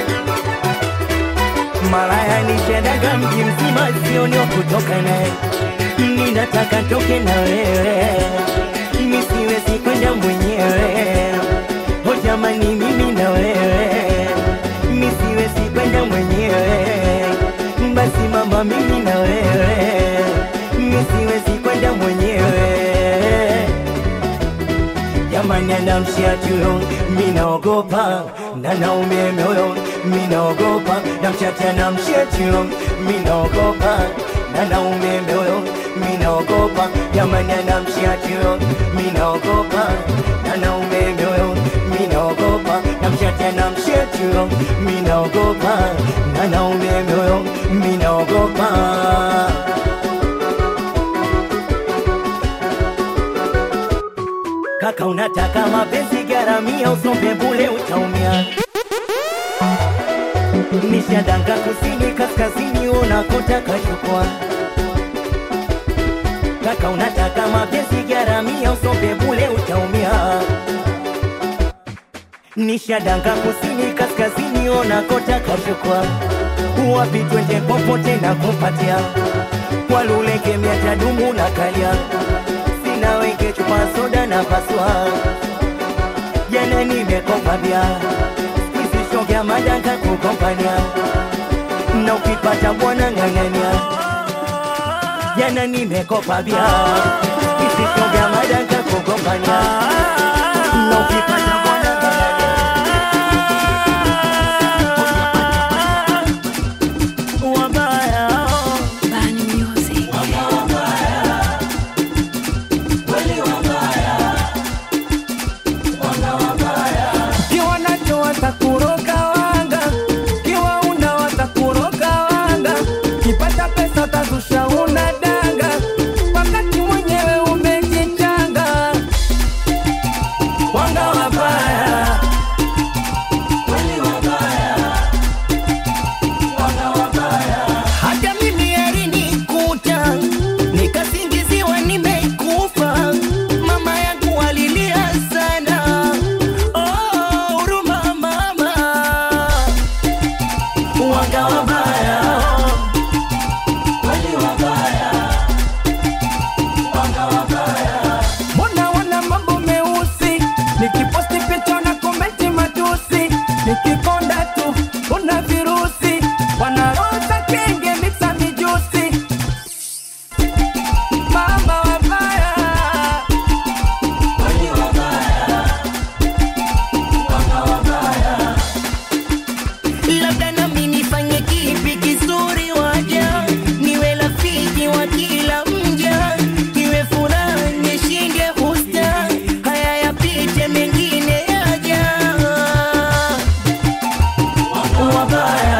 malaya nishendaga mji mzima sioni wa kutoka naye ninataka toke na wewe misiwezi kwenda mwenyewe o jamani mimi na wewe misiwezi kwenda mwenyewe basi mama mimi na wewe misiwezi kwenda mwenyewe jamani anamshia tuyo minaogopa na naume moyo minaogopa namchatia namshia tuyo minaogopa na naume moyo minaogopa jamani anamshia tuyo minaogopa na naume moyo minaogopa namchatia namshia tuyo minaogopa na naume moyo minaogopa kaka unataka mapenzi garamia usombe bule utaumia nishadanga kusini kaskazini unakotaka chukua kaka unataka mapenzi garamia usombe bule utaumia nishadanga kusini kaskazini unakotaka chukua wapi twende popote na kupatia waluleke miatadumu na kalia sina weke chupa soda na paswa jana nimekopa bia visisho vya madanga kukompania na ukipata bwana ng'ang'ania jana nimekopa bia visisho vya madanga kukompania na ukipata bwana ng'ang'ania wabaya watakuroga wanga kiwa una watakuroga wanga kipata pesa utazusha una danga wakati mwenyewe umejichanga wanga wabaya kweli wabaya wanga wabaya hata mimi alinikuta nikasingiziwa nimekufa mama yangu alilia sana oh, huruma mama wanga wabaya kweli wabaya wanga wabaya mbona wana mambo meusi nikiposti picha na komenti matusi nikikonda tu una virusi wanaroza kenge mixa mijusi mama wabaya kweli wabaya wanga wabaya labda nami nifanye kipi kizuri waja niwe rafiki wa kila mja niwe furaha nishinde husta haya yapite mengine yaja wabaya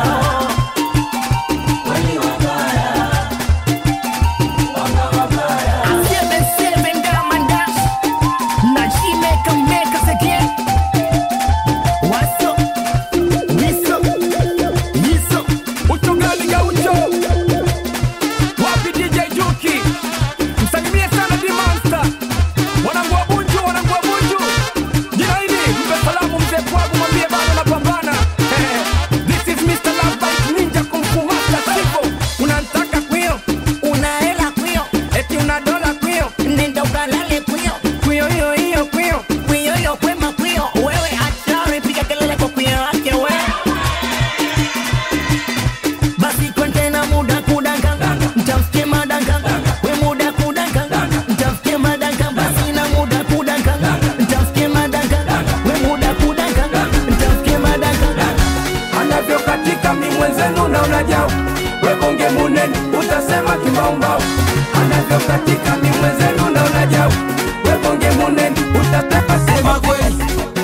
kweli wabaya wanga wabaya Seven, seven, diamond dash. Na she make 'em make us again. What's up? What's up? What's up? Uchungaji gaucho wapi DJ Juki msalimie sana Dimonsta wanangu wa Bunju wanangu wa Bunju jina hili mpe salamu mzee Pwagu mwambie bado napambana Eh, This is Mr. Love Bite Ninja Kung Fu Master Sivo unanitaka kwio Una hela kwio, eti una dola kwio nenda ukalale kwio. kwio hiyo hiyo kwio Kwio hiyo kwema kwio. Wewe hatari, piga kelele kwa kwio yake we. Basi kwende na muda kudanga, mtamfikie madanga. We muda kudanga, mtamfikie madanga. Basi na muda kudanga, mtamfikie madanga. We muda kudanga, mtamfikie madanga. anavyokatika mi mwenzenu na unajao webonge munene utasema kimbaumbau anavyokatika mi mwenzenu na unajao webonge munene utasema sema kweli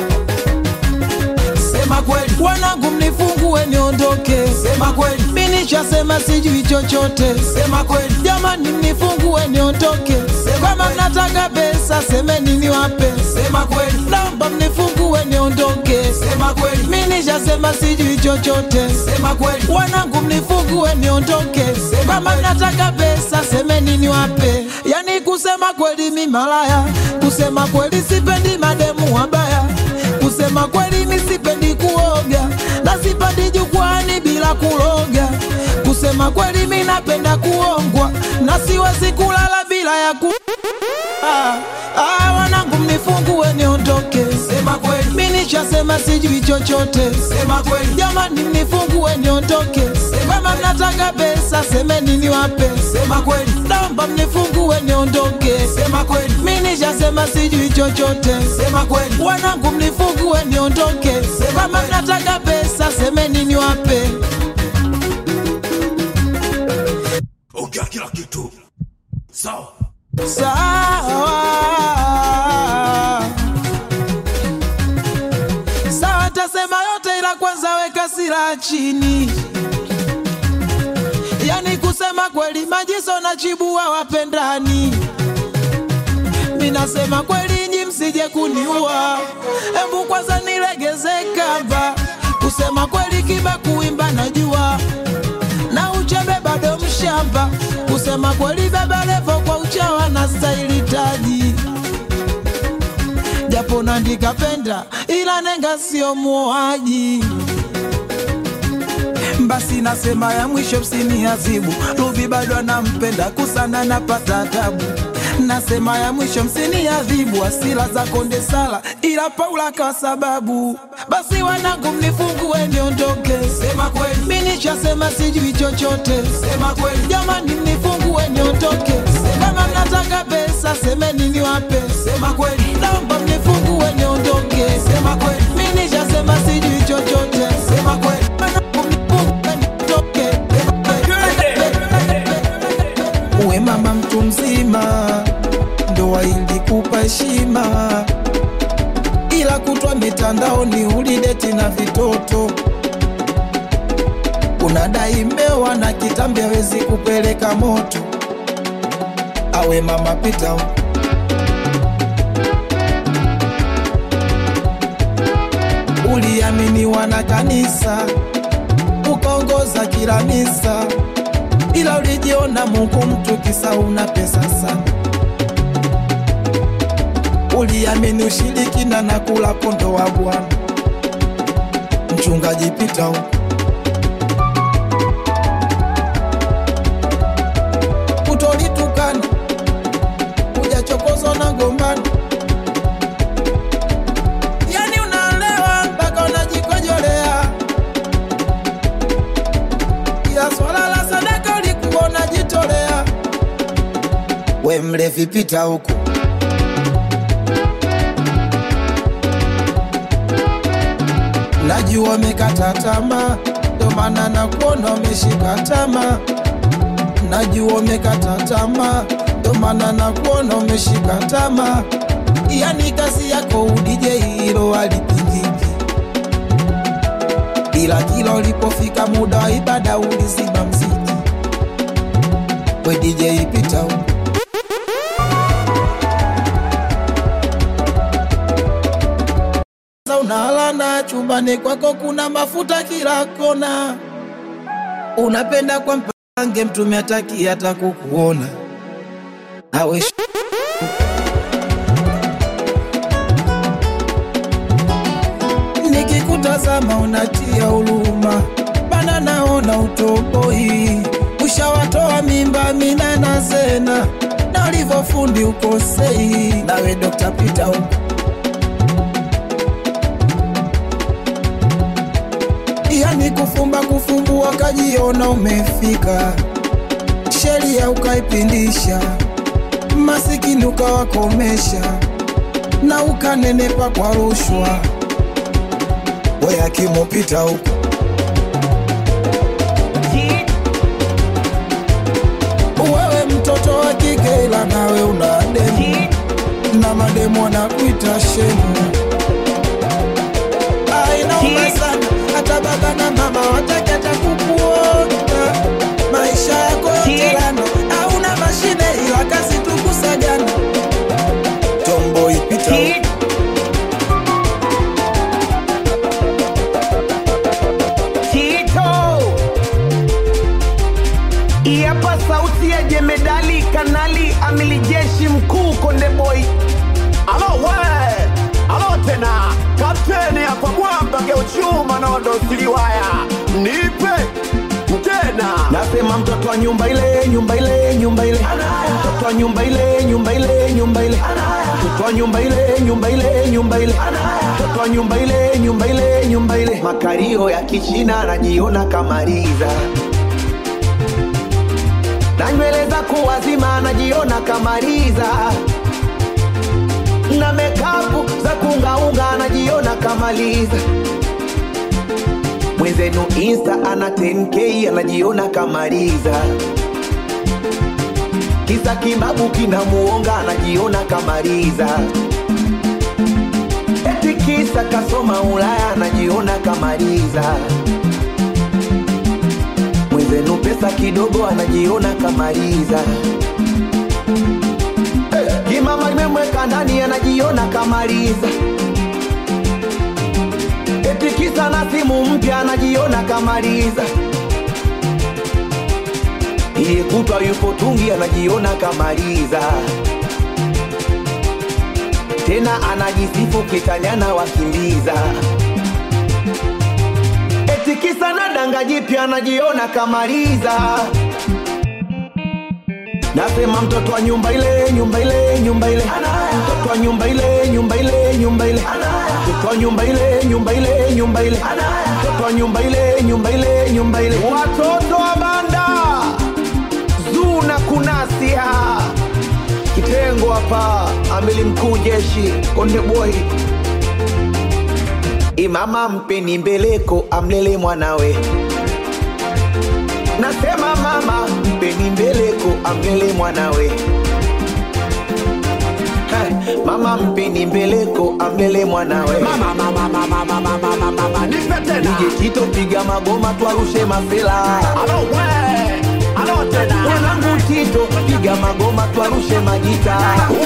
sema kweli wanangu mnifungue niondoke sema kweli mi nishasema sijui chochote sema kweli jamani mnifungue niondoke kama mnataka pesa semeni niwape sema kweli naomba mnifungue niondoke sema kweli mi nishasema sijui chochote sema kweli wanangu mnifungue niondoke kama mnataka pesa semeni niwape yani kusema kweli mi malaya kusema kweli sipendi mademu wabaya kusema kweli mi sipendi kuoga na sipandi jukwani bila kuloga kusema kweli mi napenda kuongwa na siwezi kulala bila ya ku ah, ah, wanangu mnifungue niondoke sema kweli mi nishasema sijui chochote sema kweli jamani mnifungue niondoke kama mnataka pesa semeni niwape sema kweli naomba mnifungue niondoke sema kweli mi nishasema sijui chochote sema kweli wanangu mnifungue niondoke kama mnataka pesa semeni niwape ongea kila kitu sawa sawa sawa tasema yote ila kwanza weka sila chini yani kusema kweli majiso na chibua wapendani minasema kweli nyi msije kuniua embu kwanza nilegeze kamba kusema kweli kiba kuimba najua na uchebe bado mshamba kusema kweli baba levo kwa uchawa na staili taji japo nandika penda ila nenga sio muoaji basi nasema ya mwisho msini azibu Ruby bado anampenda kusana napata tabu nasema ya mwisho msini adhibu asila za konde sala ila Paula kwa sababu basi wanangu mnifungue niondoke sema kweli mimi nishasema sijui chochote sema kweli jamani mnifungue niondoke kama mnataka pesa semeni niwape sema kweli naomba mnifungue niondoke sema kweli mimi nishasema sijui chochote sema kweli Wanangu mnifungue niondoke. uwe mama mtu mzima ndoa ilikupa heshima ila kutwa kwa mitandaoni ulideti na vitoto unadai mmewa na kitambi hawezi kupeleka moto awe mama pita uliaminiwa na kanisa ukaongoza kila misa ila ulijiona mungu mtu kisa una pesa sana uliamini ushirikina na kula kondo wa bwana mchungaji pita huko utolitukana ujachokozwa na gombano yani unaelewa mpaka unajikojolea ila swala la sadaka ulikuwa unajitolea we mlevi pita huku najua umekata tamaa ndo maana nakuona umeshika tamaa najua umekata tamaa ndo maana nakuona umeshika tamaa yani kazi yako udije hilo alipingiki ila kila ulipofika muda wa ibada ulizima mziki we DJ ipita huko Sasa unalana chumbani kwako kuna mafuta kila kona unapenda kwa mpange mtume ataki hata kukuona awe sh- nikikutazama unatia huruma bana naona utoboi ushawatoa mimba mina na zena na ulivyofundi ukosei nawe Dr. Peter huko yani kufumba kufumbua kajiona umefika sheria ukaipindisha masikini ukawakomesha na ukanenepa kwa rushwa we akimupita huko wewe mtoto wa kike ila nawe una demu na mademu wanakuita shemu ainauma sana hata baba na mama wataki hata kukuona maisha yako yote lana hauna mashine ila kazi tukusagana tombo ipita huko. Tito Iapa sauti ya jemedali kanali amili jeshi mkuu Konde Boy. Alo we, alo tena, kapteni hapa mwamba geuchuma nondo siliwaya, nipe tena. Nasema mtoto wa nyumba ile nyumba ile nyumba ile mtoto wa nyumba ile nyumba ile nyumba ile mtoto wa nyumba ile nyumba ile nyumba ile mtoto wa nyumba ile nyumba ile nyumba ile makario ya kichina anajiona kamaliza na nywele za kuwazima anajiona kamaliza na mekapu za kungaunga anajiona kamaliza mwenzenu insta ana 10k anajiona kamaliza kisa kibabu kinamuonga anajiona kamaliza eti kisa kasoma ulaya anajiona kamaliza mwenzenu pesa kidogo anajiona kamaliza kimama limemweka ndani anajiona kamaliza eti kisa na simu mpya anajiona kamaliza iye kutwa yupo tungi anajiona kamaliza tena anajisifu kitanyana wakimbiza eti kisa na danga jipya anajiona kamaliza nasema mtoto wa nyumba ile nyumba ile nyumba ile mtoto wa nyumba ile nyumba ile nyumba ile mtoto wa nyumba ile nyumba ile nyumba ile mtoto wa nyumba ile nyumba ile nyumba ile watoto wa banda zuna kunasia kitengo hapa amili mkuu jeshi konde boy imama mpeni mbeleko amlele mwanawe nasema mama mpeni mbeleko amlele mwanawe Ha, mama mpeni mbeleko amlele mwanawe mama mama mama mama mama mama mama nipe tena DJ Tito piga magoma twarushe mafela alo we alo tena mwanangu Tito piga magoma twarushe majita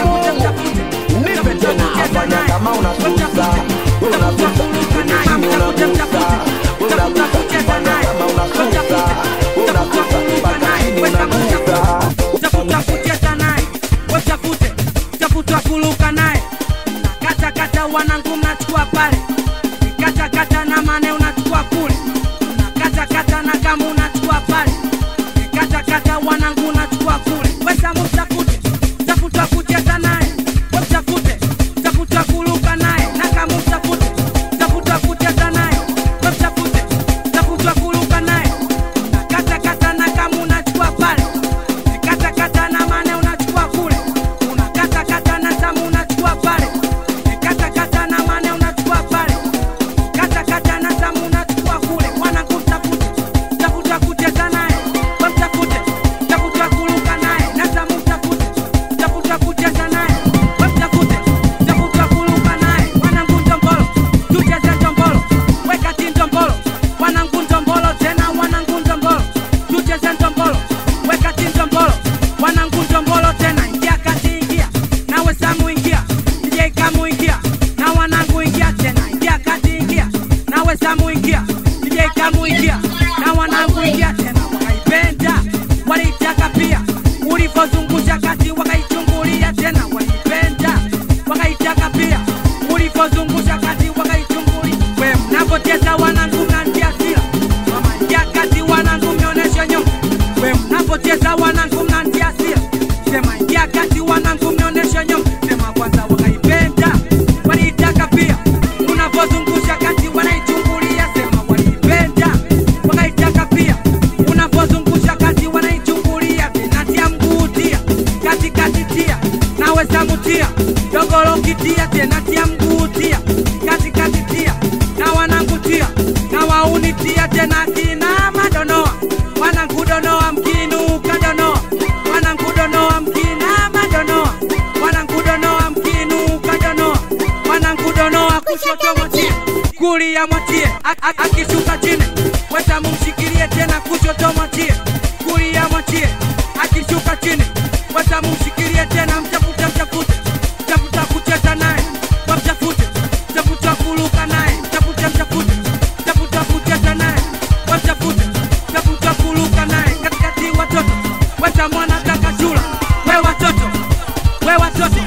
nipe tena afanya kama unasusa unagusa kwenye chini unagusa unagusa fanya kama unasusa unagusa mpaka chini unagusa tafuta kucheza naye watafute tafuta kuluka naye kata kata wanangu mnachukua pale kata kata na mane unachukua kule kata kata na kama unachukua pale kata kata wanangu unachukua kule wesa mtafute tafuta kucheza naye watafute tafuta kuluka naye na kama mtafute tafuta kucheza naye watafute tafuta kuluka naye kata kata na kama unachukua pale kata kata na mane unachukua kule unakata kata na tamu unachukua pale kata kata na mane unachukua pale kata kata na tamu unachukua kule mwanangu mtafute tafuta kucheza naye wamtafute tafuta kuluka naye na tamu mtafute tafuta kucheza naye wamtafute tafuta kuluka naye mwanangu ndombolo tucheze ndombolo wekati ndombolo wanangu ndombolo tena wanangu ndombolo tucheze ndombolo wekati ndombolo wanangu ndombolo tena ingia kati ingia nawe samu ingia DJ kamu ingia na wanangu ingia tena ingia kati ingia nawe samu ingia DJ kamu ingia na wanangu ingia tena wakaipenda walitaka pia ulivyozungusha kati wakaichungulia tena waliipenda wakaitaka pia ulivyozungusha kati wakaichungulia we mnapocheza wanangu mnantia sila mama ingia kati wanangu mnionyeshe nyuma we mnapocheza wanangu mnantia sila sema ingia kati wanangu mnionyeshe nyuma sema kwanza wakaipenda waliitaka pia unavyozungusha kati wanaichungulia sema waliipenda wakaitaka pia unavyozungusha kati wanaichungulia vinatia mguu tia katikati tia nawe samutia dogolokitia tena tia mguu tia katikati tia na wanangutia na waunitia tena kina madonoa wanangudonoa mkinuka donoa wanangudonoa mkina madonoa wanangudonoa mkinuka donoa wanangudonoa kushoto mwatie kulia mwatie A- a- akishuka chini weta mumshikilie tena kushoto mwatie kulia mwatie akishuka chini weta mumshikilie tena mtafute mtafute mtafuta kucheza naye wamtafute mtafuta kuluka naye mtafute mtafute mtafuta kucheza naye wamtafute mtafuta kuluka naye katikati watoto weta mwana kakachula we watoto we watoto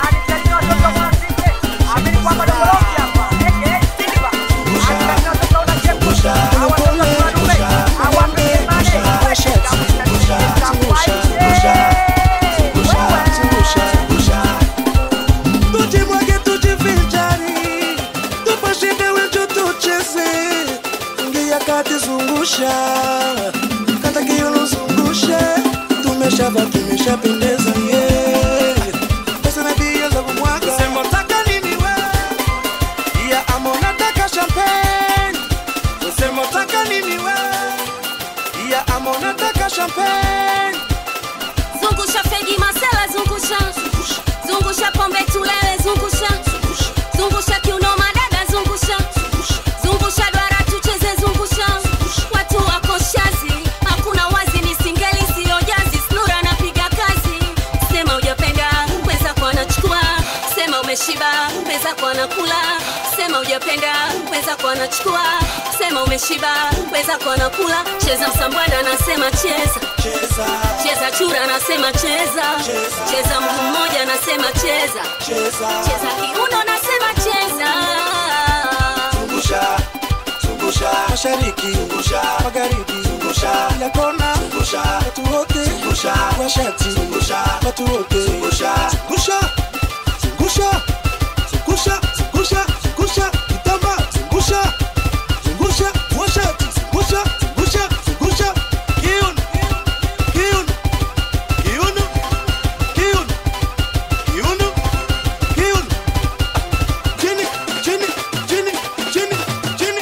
tujimwage tujivinjari tupashinde wenjo tucheze ingia kati zungusha kata kiuno zungusha tumeshava tumeshapendeza yeah. pesa na bia za kumwaga sema taka nini we ya ama unataka champagne sema taka nini we ya ama unataka champagne zungusha fegi masela zungusha zungusha pombe tulele zungusha zungusha kiuno madada zungusha zungusha dwara tucheze zungusha watu wako shazi hakuna wazi ni singeli siyo jazi snura napiga kazi sema ujapenda weza kwa anachukua sema umeshiba weza kwa anakula sema ujapenda weza kwa anachukua sema umeshiba weza kwa anakula cheza msambwada nasema cheza cheza chura nasema cheza cheza mguu mmoja nasema cheza cheza kiuno nasema cheza zungusha zungusha mashariki zungusha magharibi zungusha kila kona zungusha watu wote zungusha washati zungusha watu wote zungusha zungusha zungusha zungusha zungusha zungusha kitamba zungusha zungusha washati zungusha zungusha zungusha kiuno kiuno kiuno kiuno kiuno kiuno chini chini chini chini chini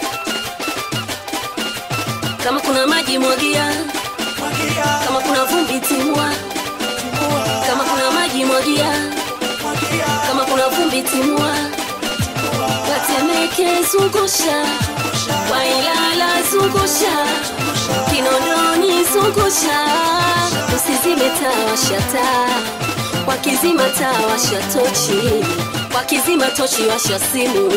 kama kuna maji mwagia kama kuna vumbi timua kama kuna maji mwagia kama kuna vitimua watemeke zungusha wailala zungusha kinondoni zungusha usizime taa washa taa wakizima taa washa tochi wakizima tochi washa simu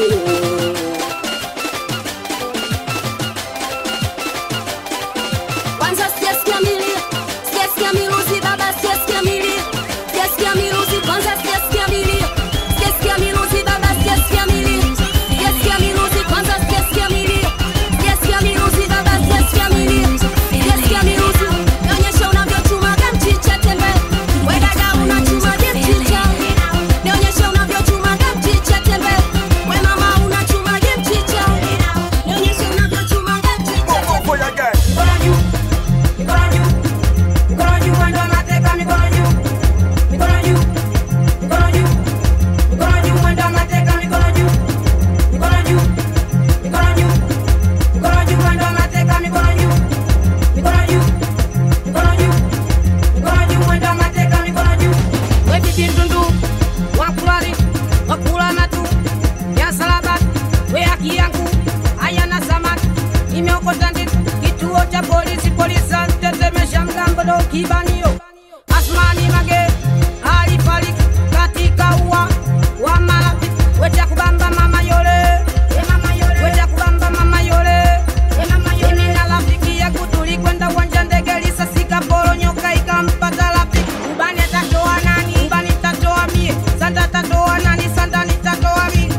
kwanza sijasikia milio sijasikia miluzi baba sijasikia milio sijasikia miluzi kwanza sijasikia milio sijasikia miluzi baba sijasikia milio sijasikia miluzi kwanza sijasikia milio sijasikia miluzi baba sijasikia milio sijasikia miluzi nionyesha unavyochumaga mchicha tembe we dada unachumaje mchicha nionyesha unavyochumaga mchicha tembe we mama unachumaje mchicha nionyesha unavyochumaga mchicha Mikono juu, mikono juu, mikono juu, mwendo wa mateka, mikono juu, mikono juu, mikono juu, mikono juu, mwendo wa mateka, mikono juu, mikono juu, mikono juu, mikono juu, mwendo wa mateka, mikono juu, mikono juu, mikono juu, mikono juu, mwendo wa mateka, mikono juu. We bibi ndundu, wakulali, wakula matu, ya salaba, we haki yangu, hayana samaki, nimeokota ndizi kituo cha polisi polisa tetemesha mgambo ndo kibanio asmani mage alifariki katika ua wa marafiki wecha kubamba mama yole wecha kubamba mama yole mimi na rafiki yangu tulikwenda uwanja ndege lisasika poronyoka ikampata rafiki ubani atatoa nani ubani tatoa mie sanda tatoa nani sanda nitatoa mie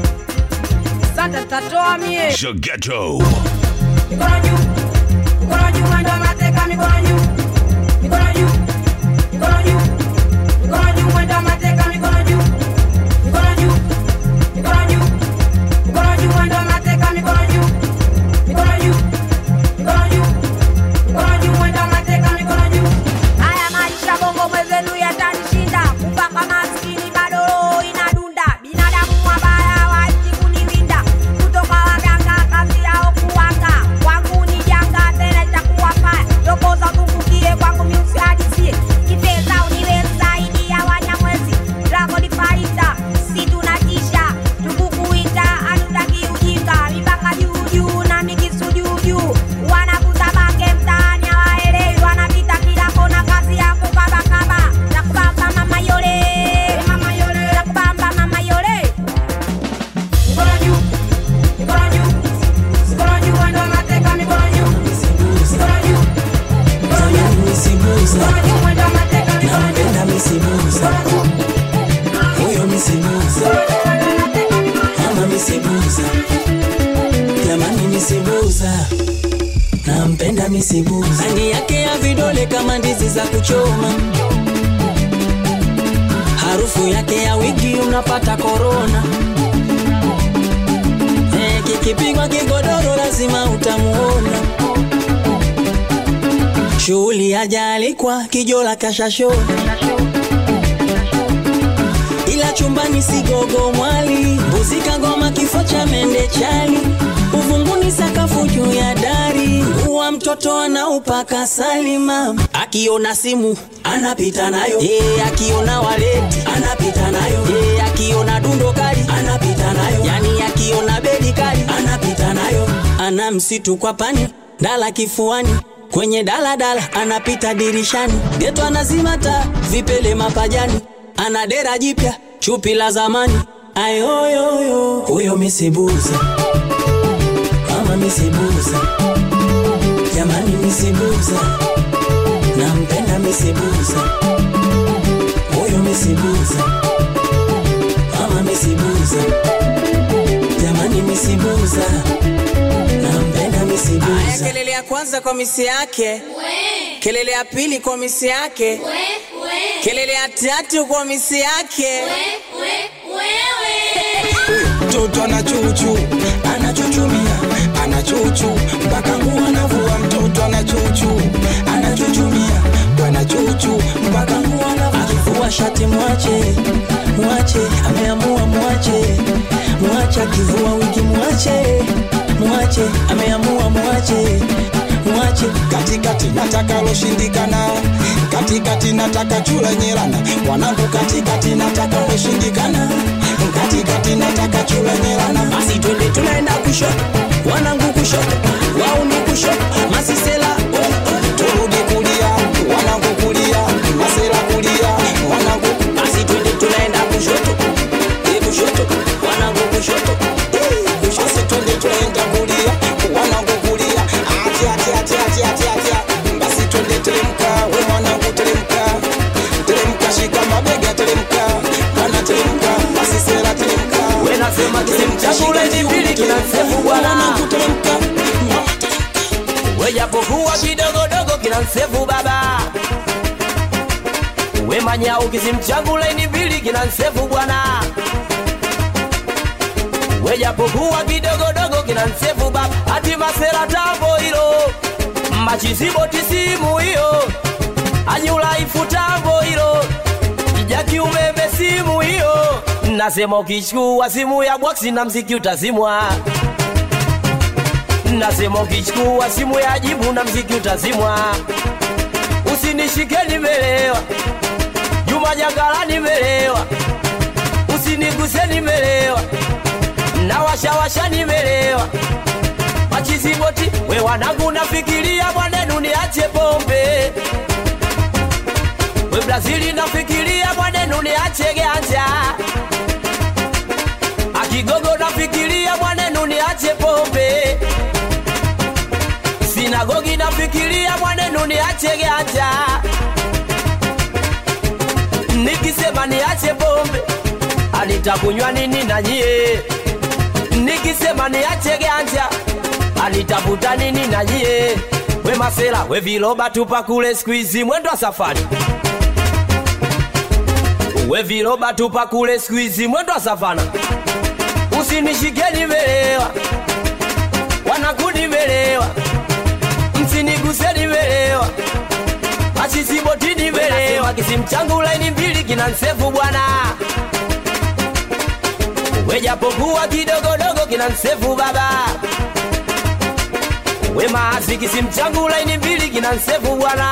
sanda tatoa mie Zagetto. mikono juu, mikono juu, mwendo wa mateka, mikono juu, mikono juu, mikono juu, mikono juu, mwendo wa mateka, mikono juu, mikono juu, mikono juu, mikono juu, mwendo wa mateka, mikono juu, mikono juu, mikono juu, mikono juu, mwendo wa mateka, mikono juu. Haya maisha bongo mwezenu yatanishinda, kupaka maskini bado roho inadunda, binadamu wabaya waji kuniwinda, kutoka waganga kazi yao kuwanga, kwangu ni janga tena itakuwa mbaya, tokoza kukukie kwangu miusiadisie, kipeza uniwe zaidi ya wanyamwezi, Dragon Fighter, si tunatisha, tukukuita hatutaki ujinga, mipaka juu juu na mikisu juu juu, wanakuza bange mtaani hawaelewi, wanapita kila kona, kazi ya kukabakaba, na kubamba mama yole, mama yole, na kubamba mama yole, mikono juu, mikono juu, mikono juu, mwendo wa mateka, mikono juu, mikono juu, mikono juu, mikono juu, mwendo wa mateka, mikono juu, Napenda misibuza huyo misibuza mama misibuza jamani misibuza nampenda misibuza ani yake ya vidole kama ndizi za kuchoma harufu yake ya wigi unapata korona Eh, kikipigwa kigodoro lazima utamuona shughuli hajaalikwa kijola kashashona ila chumbani sigogo mwali mbuzi kagoma kifo cha mende chali uvunguni sakafu juu ya dari uwa mtoto anaupaka salima akiona simu anapita nayo e, akiona waleti anapita nayo e, akiona dundo kali anapita nayo yani akiona bedi kali anapita nayo ana msitu kwa pani ndala kifuani kwenye daladala anapita dirishani geto anazima taa vipele mapajani ana dera jipya chupi la zamani ayoyoyo huyo misibuza mama misibuza jamani misibuza nampenda misibuza huyo misibuza mama misibuza jamani misibuza nampenda misibuza kelele ya kwanza kwa misi yake kelele ya pili kwa misi yake kelele ya tatu kwa misi yake mtoto anachuchu anachuchumia anachuchu mpaka nguo anavua mtoto anachuchu anachuchumia bwana chuchu mpaka nguo anavua akivua shati mwache mwache ameamua mwache mwache akivua wigi mwache mwache ameamua mwache simwache katikati nataka loshindikana katikati nataka chula nyelana wanangu katikati nataka loshindikana katikati nataka chula nyelana basi twende tunaenda kushoto wanangu kushoto wauni kushoto masisela oh, oh. turudi kulia wanangu kulia masela kulia wanangu basi twende tunaenda kushoto Eh, kushoto wanangu kushoto Eh, kushoto basi twende tunaenda kulia wanangu kulia ati ati ati ati ati ati basi twende teremka we mwanangu teremka teremka shika mabega teremka bwana teremka basi sela teremka we nasema kisimchakule ni mbili kina msefu bwana mwanangu teremka we japokuwa kidogodogo kina msefu baba we manyau kisimchangule ni mbili kina msefu bwana we japokuwa kidogodogo kina msefu baba hati masera tambo hilo machiziboti simu hiyo anyulaifu tambo hilo kijaki umeme simu hiyo nasema ukichukua simu ya bwaksi na mziki utazimwa nasema ukichukua simu ya jibu na mziki utazimwa usinishike nimelewa juma jangala nimelewa usiniguse nimelewa na washawasha nimelewa machiziboti we wanangu nafikiria mwanenu niache pombe we brazili nafikiria mwanenu niache ganja akigogo nafikiria mwanenu niache pombe sinagogi nafikiria mwanenu niache ganja nikisema niache pombe anitakunywa nini na nyie nikisema niache ganja anitafuta nini na nyie we masela we viloba tupa kule skuizi mwendo wa safari we viloba tupa kule skuizi mwendo wa savana usinishike nimelewa wanaku nimelewa msiniguse nimelewa machisiboti nimelewa kisimchangu laini mbili kina nsefu bwana we japokuwa kidogodogo kina nsefu baba we maasi kisimchangu laini mbili kina nsefu bwana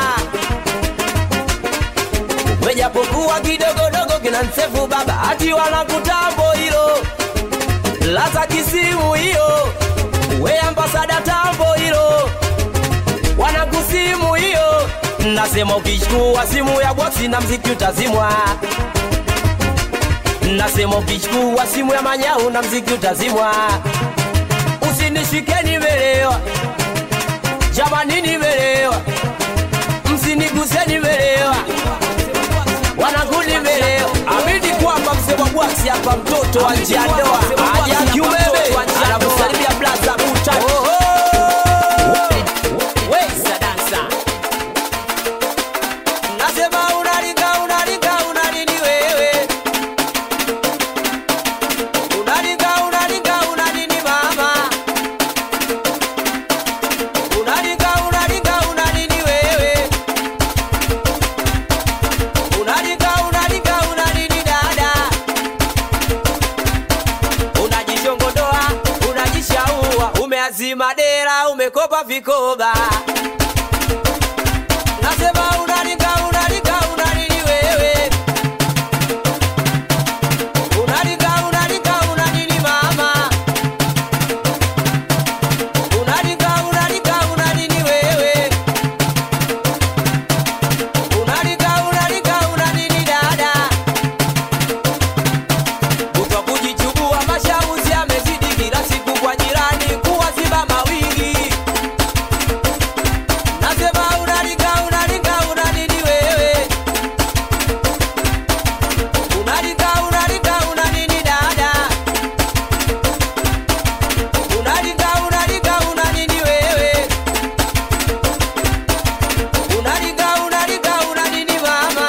we japokuwa kidogodogo kina nsefu baba hati wanakutambo hilo laza kisimu hiyo we ambasada tambo hilo wanakusimu hiyo nasema ukichukua simu ya boksi na mziki utazimwa nasema ukichukua simu ya manyau na mziki utazimwa usinishike nimelewa jamani nimelewa msiniguse nimelewa wanangu nimelewa amini kwamba msema bwasi hapa mtoto wa njia ndoa aja kiumeme anakusalimia blaza mutani Wesa dansa nasema unalinga unalinga unanini wewe unalinga unalinga unanini mama unalinga unalinga unanini wewe unalinga unalinga unanini dada unajishongodoa unajishaua umeazima dera umekopa vikoba nasema unalinga unalinga unanini wewe unalinga unalinga unanini mama unalinga unalinga unanini wewe unalinga unalinga unanini dada kutwa kujichubua mashauri yamezidi kila siku kwa jirani kuwaziba mawingi nasema unalinga unalinga unanini wewe unalinga unalinga unanini dada unalinga unalinga unanini wewe unalinga unalinga unanini mama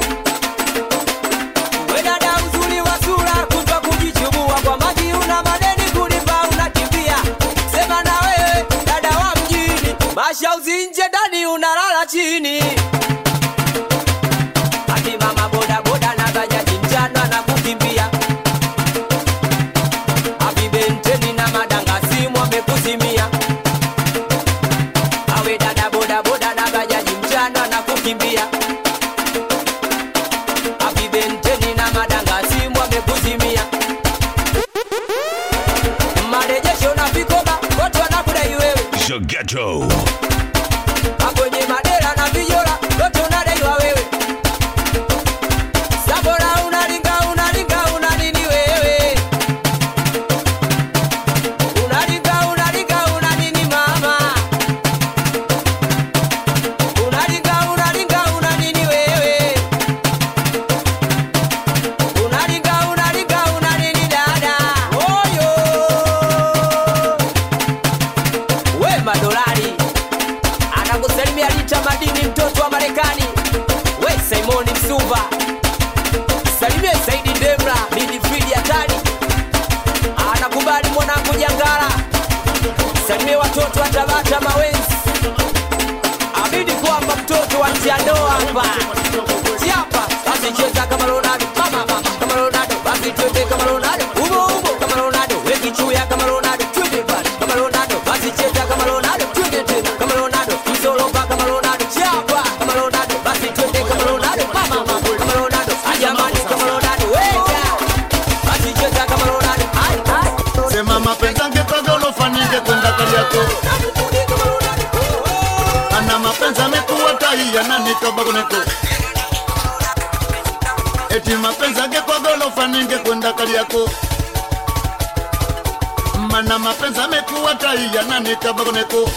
we dada uzuri wa sura kutwa kujichubua kwa maji una madeni kulipa unakimbia sema na wewe dada wa mjini mashauzi nje ndani unalala chini ati mama bodaboda na bajaji mchana na kukimbia avibenteni na madanga simu amekuzimia awe the ghetto. kwenye madera na vijola yote unadaiwa wewe sabora unalinga unalinga una nini wewe unalinga unalinga una nini mama unalinga unalinga una nini wewe unalinga unalinga una nini dada oyo we madolari anakusalimia Rita Madini, mtoto wa Marekani. We Simoni Msuva, salimie Saidi Demra, midfield hatari, anakubali mwanangu Jangala, salimie watoto wa Tabata Mawenzi, Abidi kwamba mtoto wa Tianoa hapa Tiapa, basi cheza kama Ronaldo, mama mama kama Ronaldo, basi twende kama Ronaldo, umo umo kama Ronaldo, weki chuya kama Ronaldo, twende pale kama Ronaldo, basi cheza kama Ronaldo, twende tena kama Ronaldo, msoloka kama Ronaldo, chapa kama Ronaldo, basi twende kama Ronaldo, mama mama kama Ronaldo, ajamani kama Ronaldo, weka basi cheza kama Ronaldo, ai ai sema mapenzi angekwaga ulofanike kwenda kariako ana mapenzi amekuwa tai ananikabagונeko eti mapenzi angekwaga ulofanike kwenda kariako mana mapenzi amekuwa tai ananikabagונeko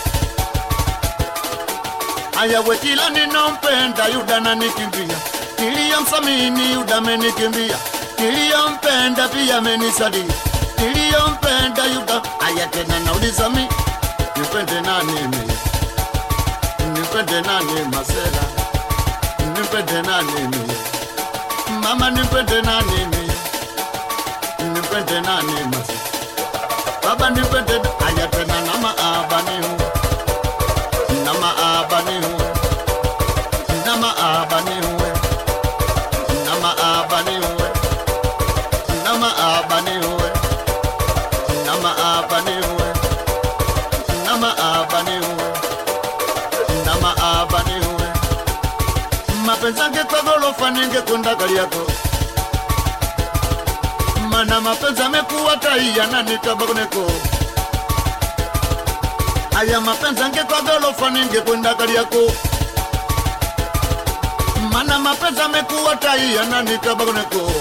ayawe kila ninompenda yuda nanikimbia niliyomsamini yuda amenikimbia niliyompenda pia amenisalia niliyompenda yuda aya tena nauliza mi nipende nani mi nipende nani masela nipende nani mi mama nipende nani mi nipende nani masela baba nipende aya tena na maabani hu na maabani hu na maabani hu na maabani hu na maabani hu na maabani hu na maabani hu na maabani hu mapenzi angekogolofa ningekwenda kali yako mana mapenzi amekuwa tai yananikabagoneko aya mapenzi angekogolofa ningekwenda kali yako mana mapenzi amekuwa tai yananikabagoneko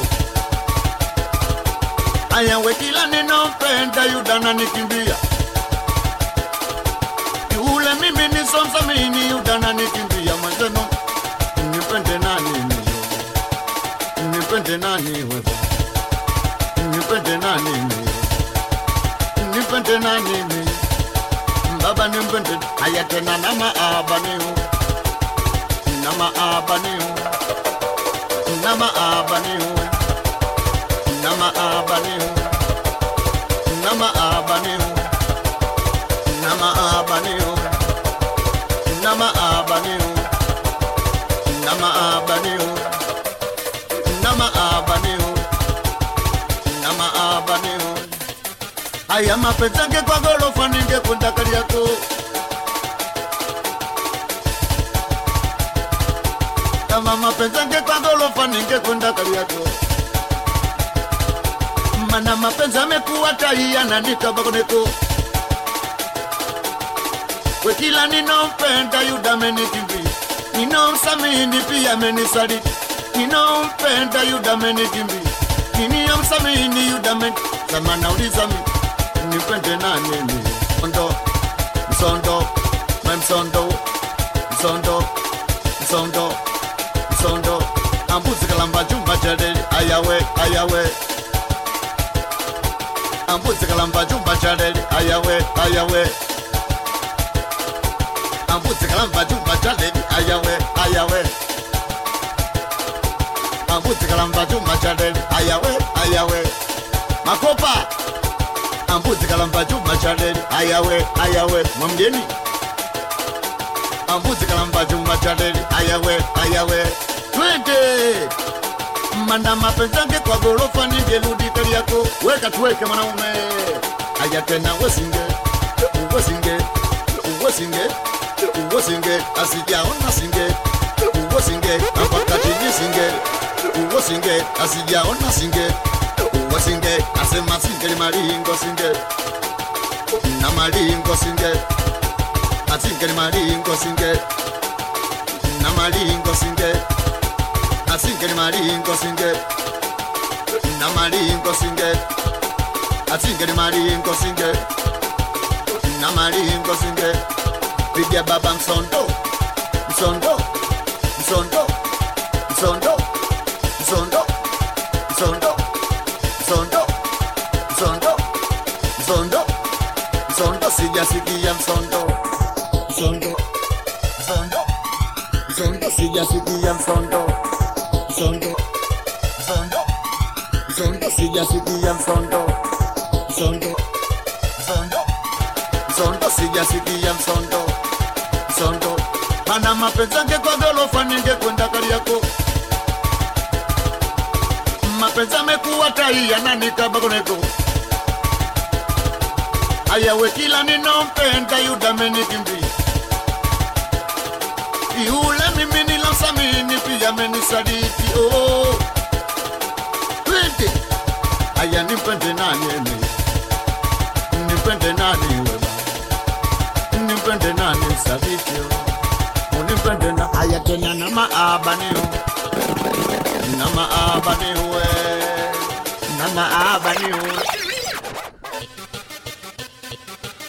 aya wekila ninompenda yudana nikimbia yule mimi nisomsamini yudana nikimbia mwenzenu nipende nani miyo nipende nani wewe nipende nani miyo nipende nani miyo baba nipende aya tena na maabanihu na maabanihu na maabanihu na maabanihu na maabanihu na maabanihu na maabanihu na maabanihu na maabanihu na maabanihu aya mapenzi ange kwa gorofa ningekwenda kali yako kama mapenzi ange kwa gorofa ningekwenda kali yako mana mapenzi amekuwa tai yananikabagoneko we kila ninompenda yuda amenikimbia ninomsamini pia amenisaliti ninompenda yuda amenikimbia niniyomsamini yuda ameni sema nauliza mi nipende nani mi msondo msondo me msondo msondo msondo msondo ambuzi kalamba chumba chaleli ayawe ayawe ambuzi kalamba chumba chaleli ayawe ayawe ambuzi kalamba chumba chaleli ayawe ayawe ambuzi kalamba chumba chaleli ayawe ayawe makopa ambuzi kalamba chumba chaleli ayawe ayawe mwamgeni ambuzi kalamba chumba chaleli ayawe ayawe twende manda mapenzi yange kwa gorofa ningerudi kali yako weka tuweke mwanaume aya tena wesinge wesinge wesinge wesinge asijaona singe wesinge apaka chini singe wesinge asijaona singe wesinge asema singe ni malingo singe na malingo singe asingeli malingo singe na malingo singe asingeli malingo singe na malingo singe asingeli malingo singe na malingo singe piga baba msondo msondo msondo msondo msondo msondo msondo msondo msondo msondo sijasikia msondo msondo msondo msondo sijasikia msondo msondo msondo msondo sijasikia msondo msondo msondo msondo sijasikia msondo msondo ana mapenzi ange kwa gorofa ningekwenda Kariakoo mapenzi amekuwa tai ananikabagoneko ayawe kila ninompenda yudamenikimbia yule mimi nilamsamini pia amenisaliti oh. Twende aya nimpende nani eme nimpende nani weba nimpende nani msaliti oh. unimpende na aya tena na maabanio na maabanio we na maabanio